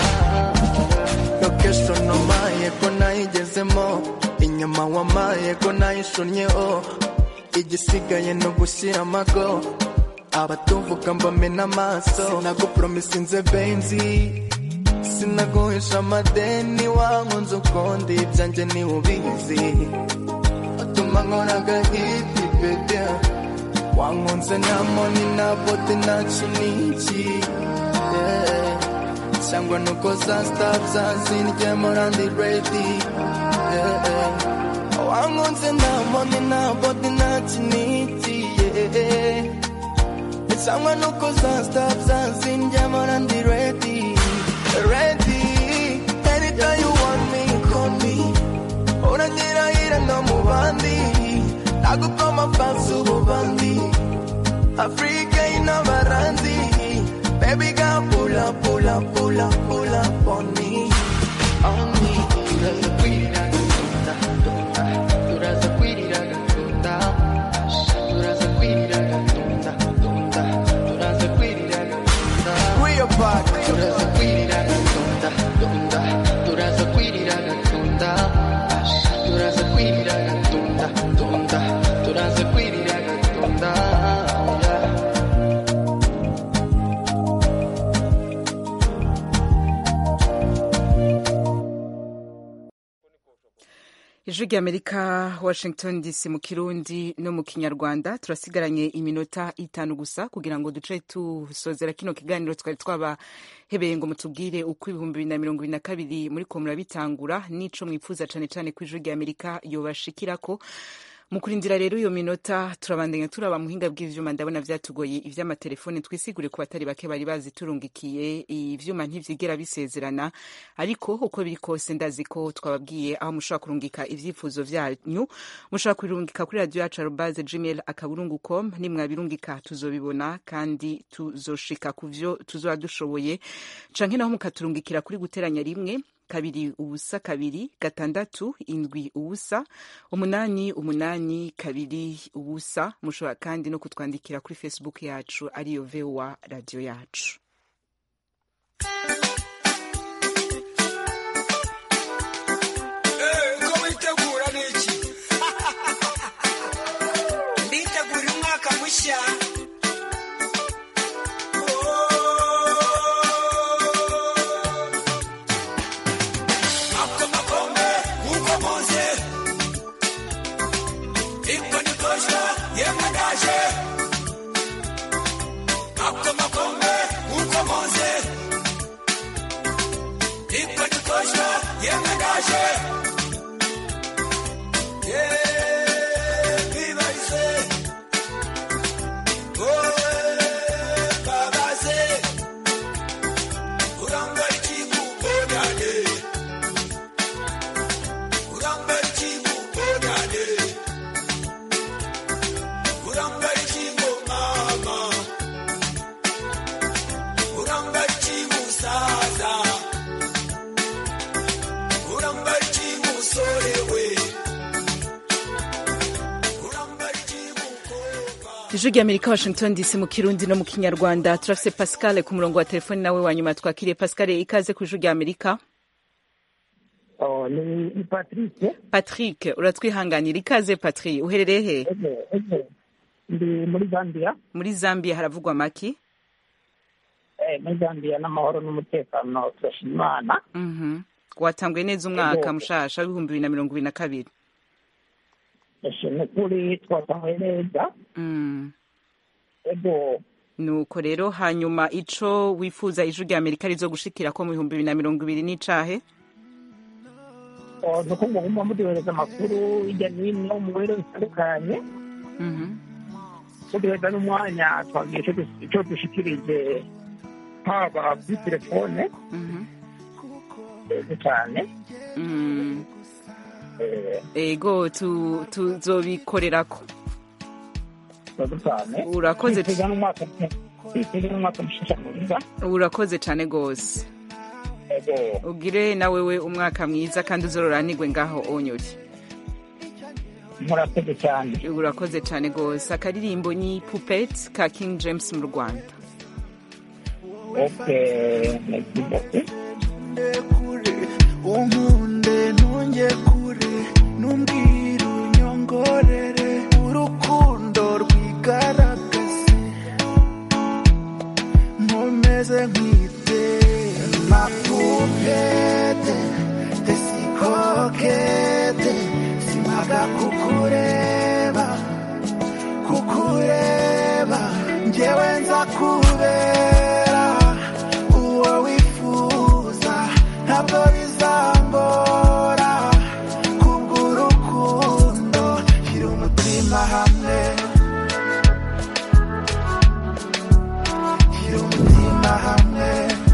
location omaye ko nayigezemo inyama wamaye ko nayishonnyeho igisigaye ni ugushyira amago abatuvuga mbamena amaso sinagupromisinze benzi sinaguhisha amadeni wankunze ukundi ibyanjye niwe ubizi utuma nkora agahiti bebe wankunze nta moni nta bote nta kiniki yeah. cyangwa nuko za staff zanzindye morandi ready yeah. wankunze nta moni nta bote nta kiniki yeah. cyangwa nuko za staff zanzindye morandi ready ready anytime you want me call me uranyirahira no mu bandi nagukoma fansi ububandi afurika y'inabaranzi baby girl pull up pull up pull up pull up on me on me turaza kwirira gatunda turaza kwirira gatunda turaza kwirira gatunda tunda turaza kwirira gatunda we are back turaza kwirira gatunda tunda turaza kwirira gatunda turaza kwirira gatunda tunda turaza kwirira gatunda yeah. ijwi ry'amerika washington dc mu kirundi no mu kinyarwanda turasigaranye iminota itanu gusa kugira ngo duce tusozera kino kiganiro twari twabahebeye ngo mutubwire uko ibihumbi bibiri na mirongo ibiri na kabiri muri ko murabitangura n'ico mwifuza cane cane ko ijwi ry'amerika yobashikirako mu kurindira rero iyo minota turabandanya turaba muhinga bw'ivyuma ndabona vyatugoye ivy'amatelefone twisigure ku batari bake bari baziturungikiye ivyuma ntivyigera bisezerana ariko uko biri kose ndazi ko twababwiye aho mushobora kurungika ivyifuzo vyanyu mushobora kubirungika kuri radio yacu arobaze gmail akaburungu com nimwabirungika tuzobibona kandi tuzoshika ku vyo tuzoba dushoboye canke naho mukaturungikira kuri guteranya rimwe kabiri ubusa kabiri gatandatu indwi ubusa umunani umunani kabiri ubusa mushobora kandi no kutwandikira kuri facebook yacu ariyo voa radio yacu uko witegura ni iki nditegura umwaka mushya Ako makombe uko muze iko nikosha yemwe ndaje ako makombe uko muze ijwi rya amerika washington dc mu kirundi no mu kinyarwanda turafise pascal ku murongo wa telefoni nawe wa nyuma twakiriye pascal ikaze ku ijwi rya amerika Oh, ni, ni Patrice. patrick uratwihanganira ikaze patrick uherereye he Ego, ego. Ndi muri Zambia. muri zambia haravugwa maki Eh, muri Zambia n'amahoro n'umutekano turashima Imana. Mhm. watanguye neza umwaka Ego. mushasha w'ibihumbi bibiri na mirongo ibiri na kabiri Ndashima ukuri twatanguye neza. Mm. Ego, nuko rero hanyuma ico wifuza ijwi rya amerika rizo gushikira ko mu bihumbi bibiri na mirongo ibiri n'icahe oh, ni uko mugomba muduhereza amakuru hirya no hino mu bihugu bitandukanye. Muduhereza n'umwanya twagira ico dus- ico dushikirije haba kuri telefone. Ego cyane. Mm. Eh, ego tu- tuzobikorerako ego cyane. Urakoze. Twitega n'umwaka twitega n'umwaka mushasha mwiza. urakoze cane gose Ego. ugire na wewe umwaka mwiza kandi uzororanirwe ngaho onyori murakoze cyane urakoze cane gose akaririmbo ni pupet ka king james mu rwanda Okay, merci beaucoup. unkunde ntunge kure numbwira unyongorere urukundo rwigaragaze nkomeze nkwite makupete tesikokete simaga kukureba kukureba njyewe nza kubera uwo wifuza ntabwo bizangora kubw'urukundo shyira umutima hamwe shyira umutima hamwe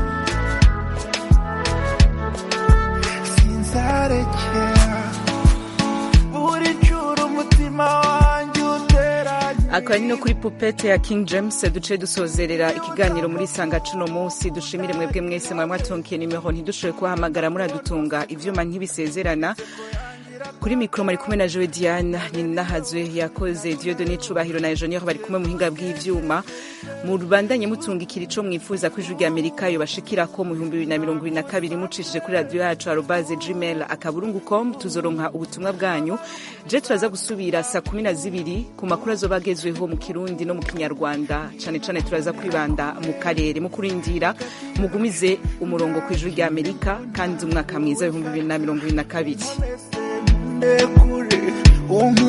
sinzarekera buri cura umutima wanjye uteranye akaba ari no kuri pupete ya king james duce dusozerera ikiganiro muri sanga cuno munsi dushimire mwebwe mwese mwari mwatunkiye nimero ntidushoboye kubahamagara muradutunga ivyuma ntibisezerana kuri mikoro mari kumwe na joe diane ninahazwe yakoze diodone cubahiro na enjeniyeri bari kumwe muhinga bw'ivyuma mubandanye mutungikira ico mwifuza ko ijwi rya amerika yobashikirako mu bihumbi bibiri na mirongo ibiri na kabiri mucishije kuri radiyo yacu arobaze gmail akaburungu com tuzoronka ubutumwa bwanyu je turaza gusubira saa kumi na zibiri ku makuru azoba agezweho mu kirundi no mu kinyarwanda cane cane turaza kwibanda mu karere mu kurindira mugumize umurongo ku ijwi rya amerika kandi umwaka mwiza w'ibihumbi bibiri na mirongo ibiri na kabiri kure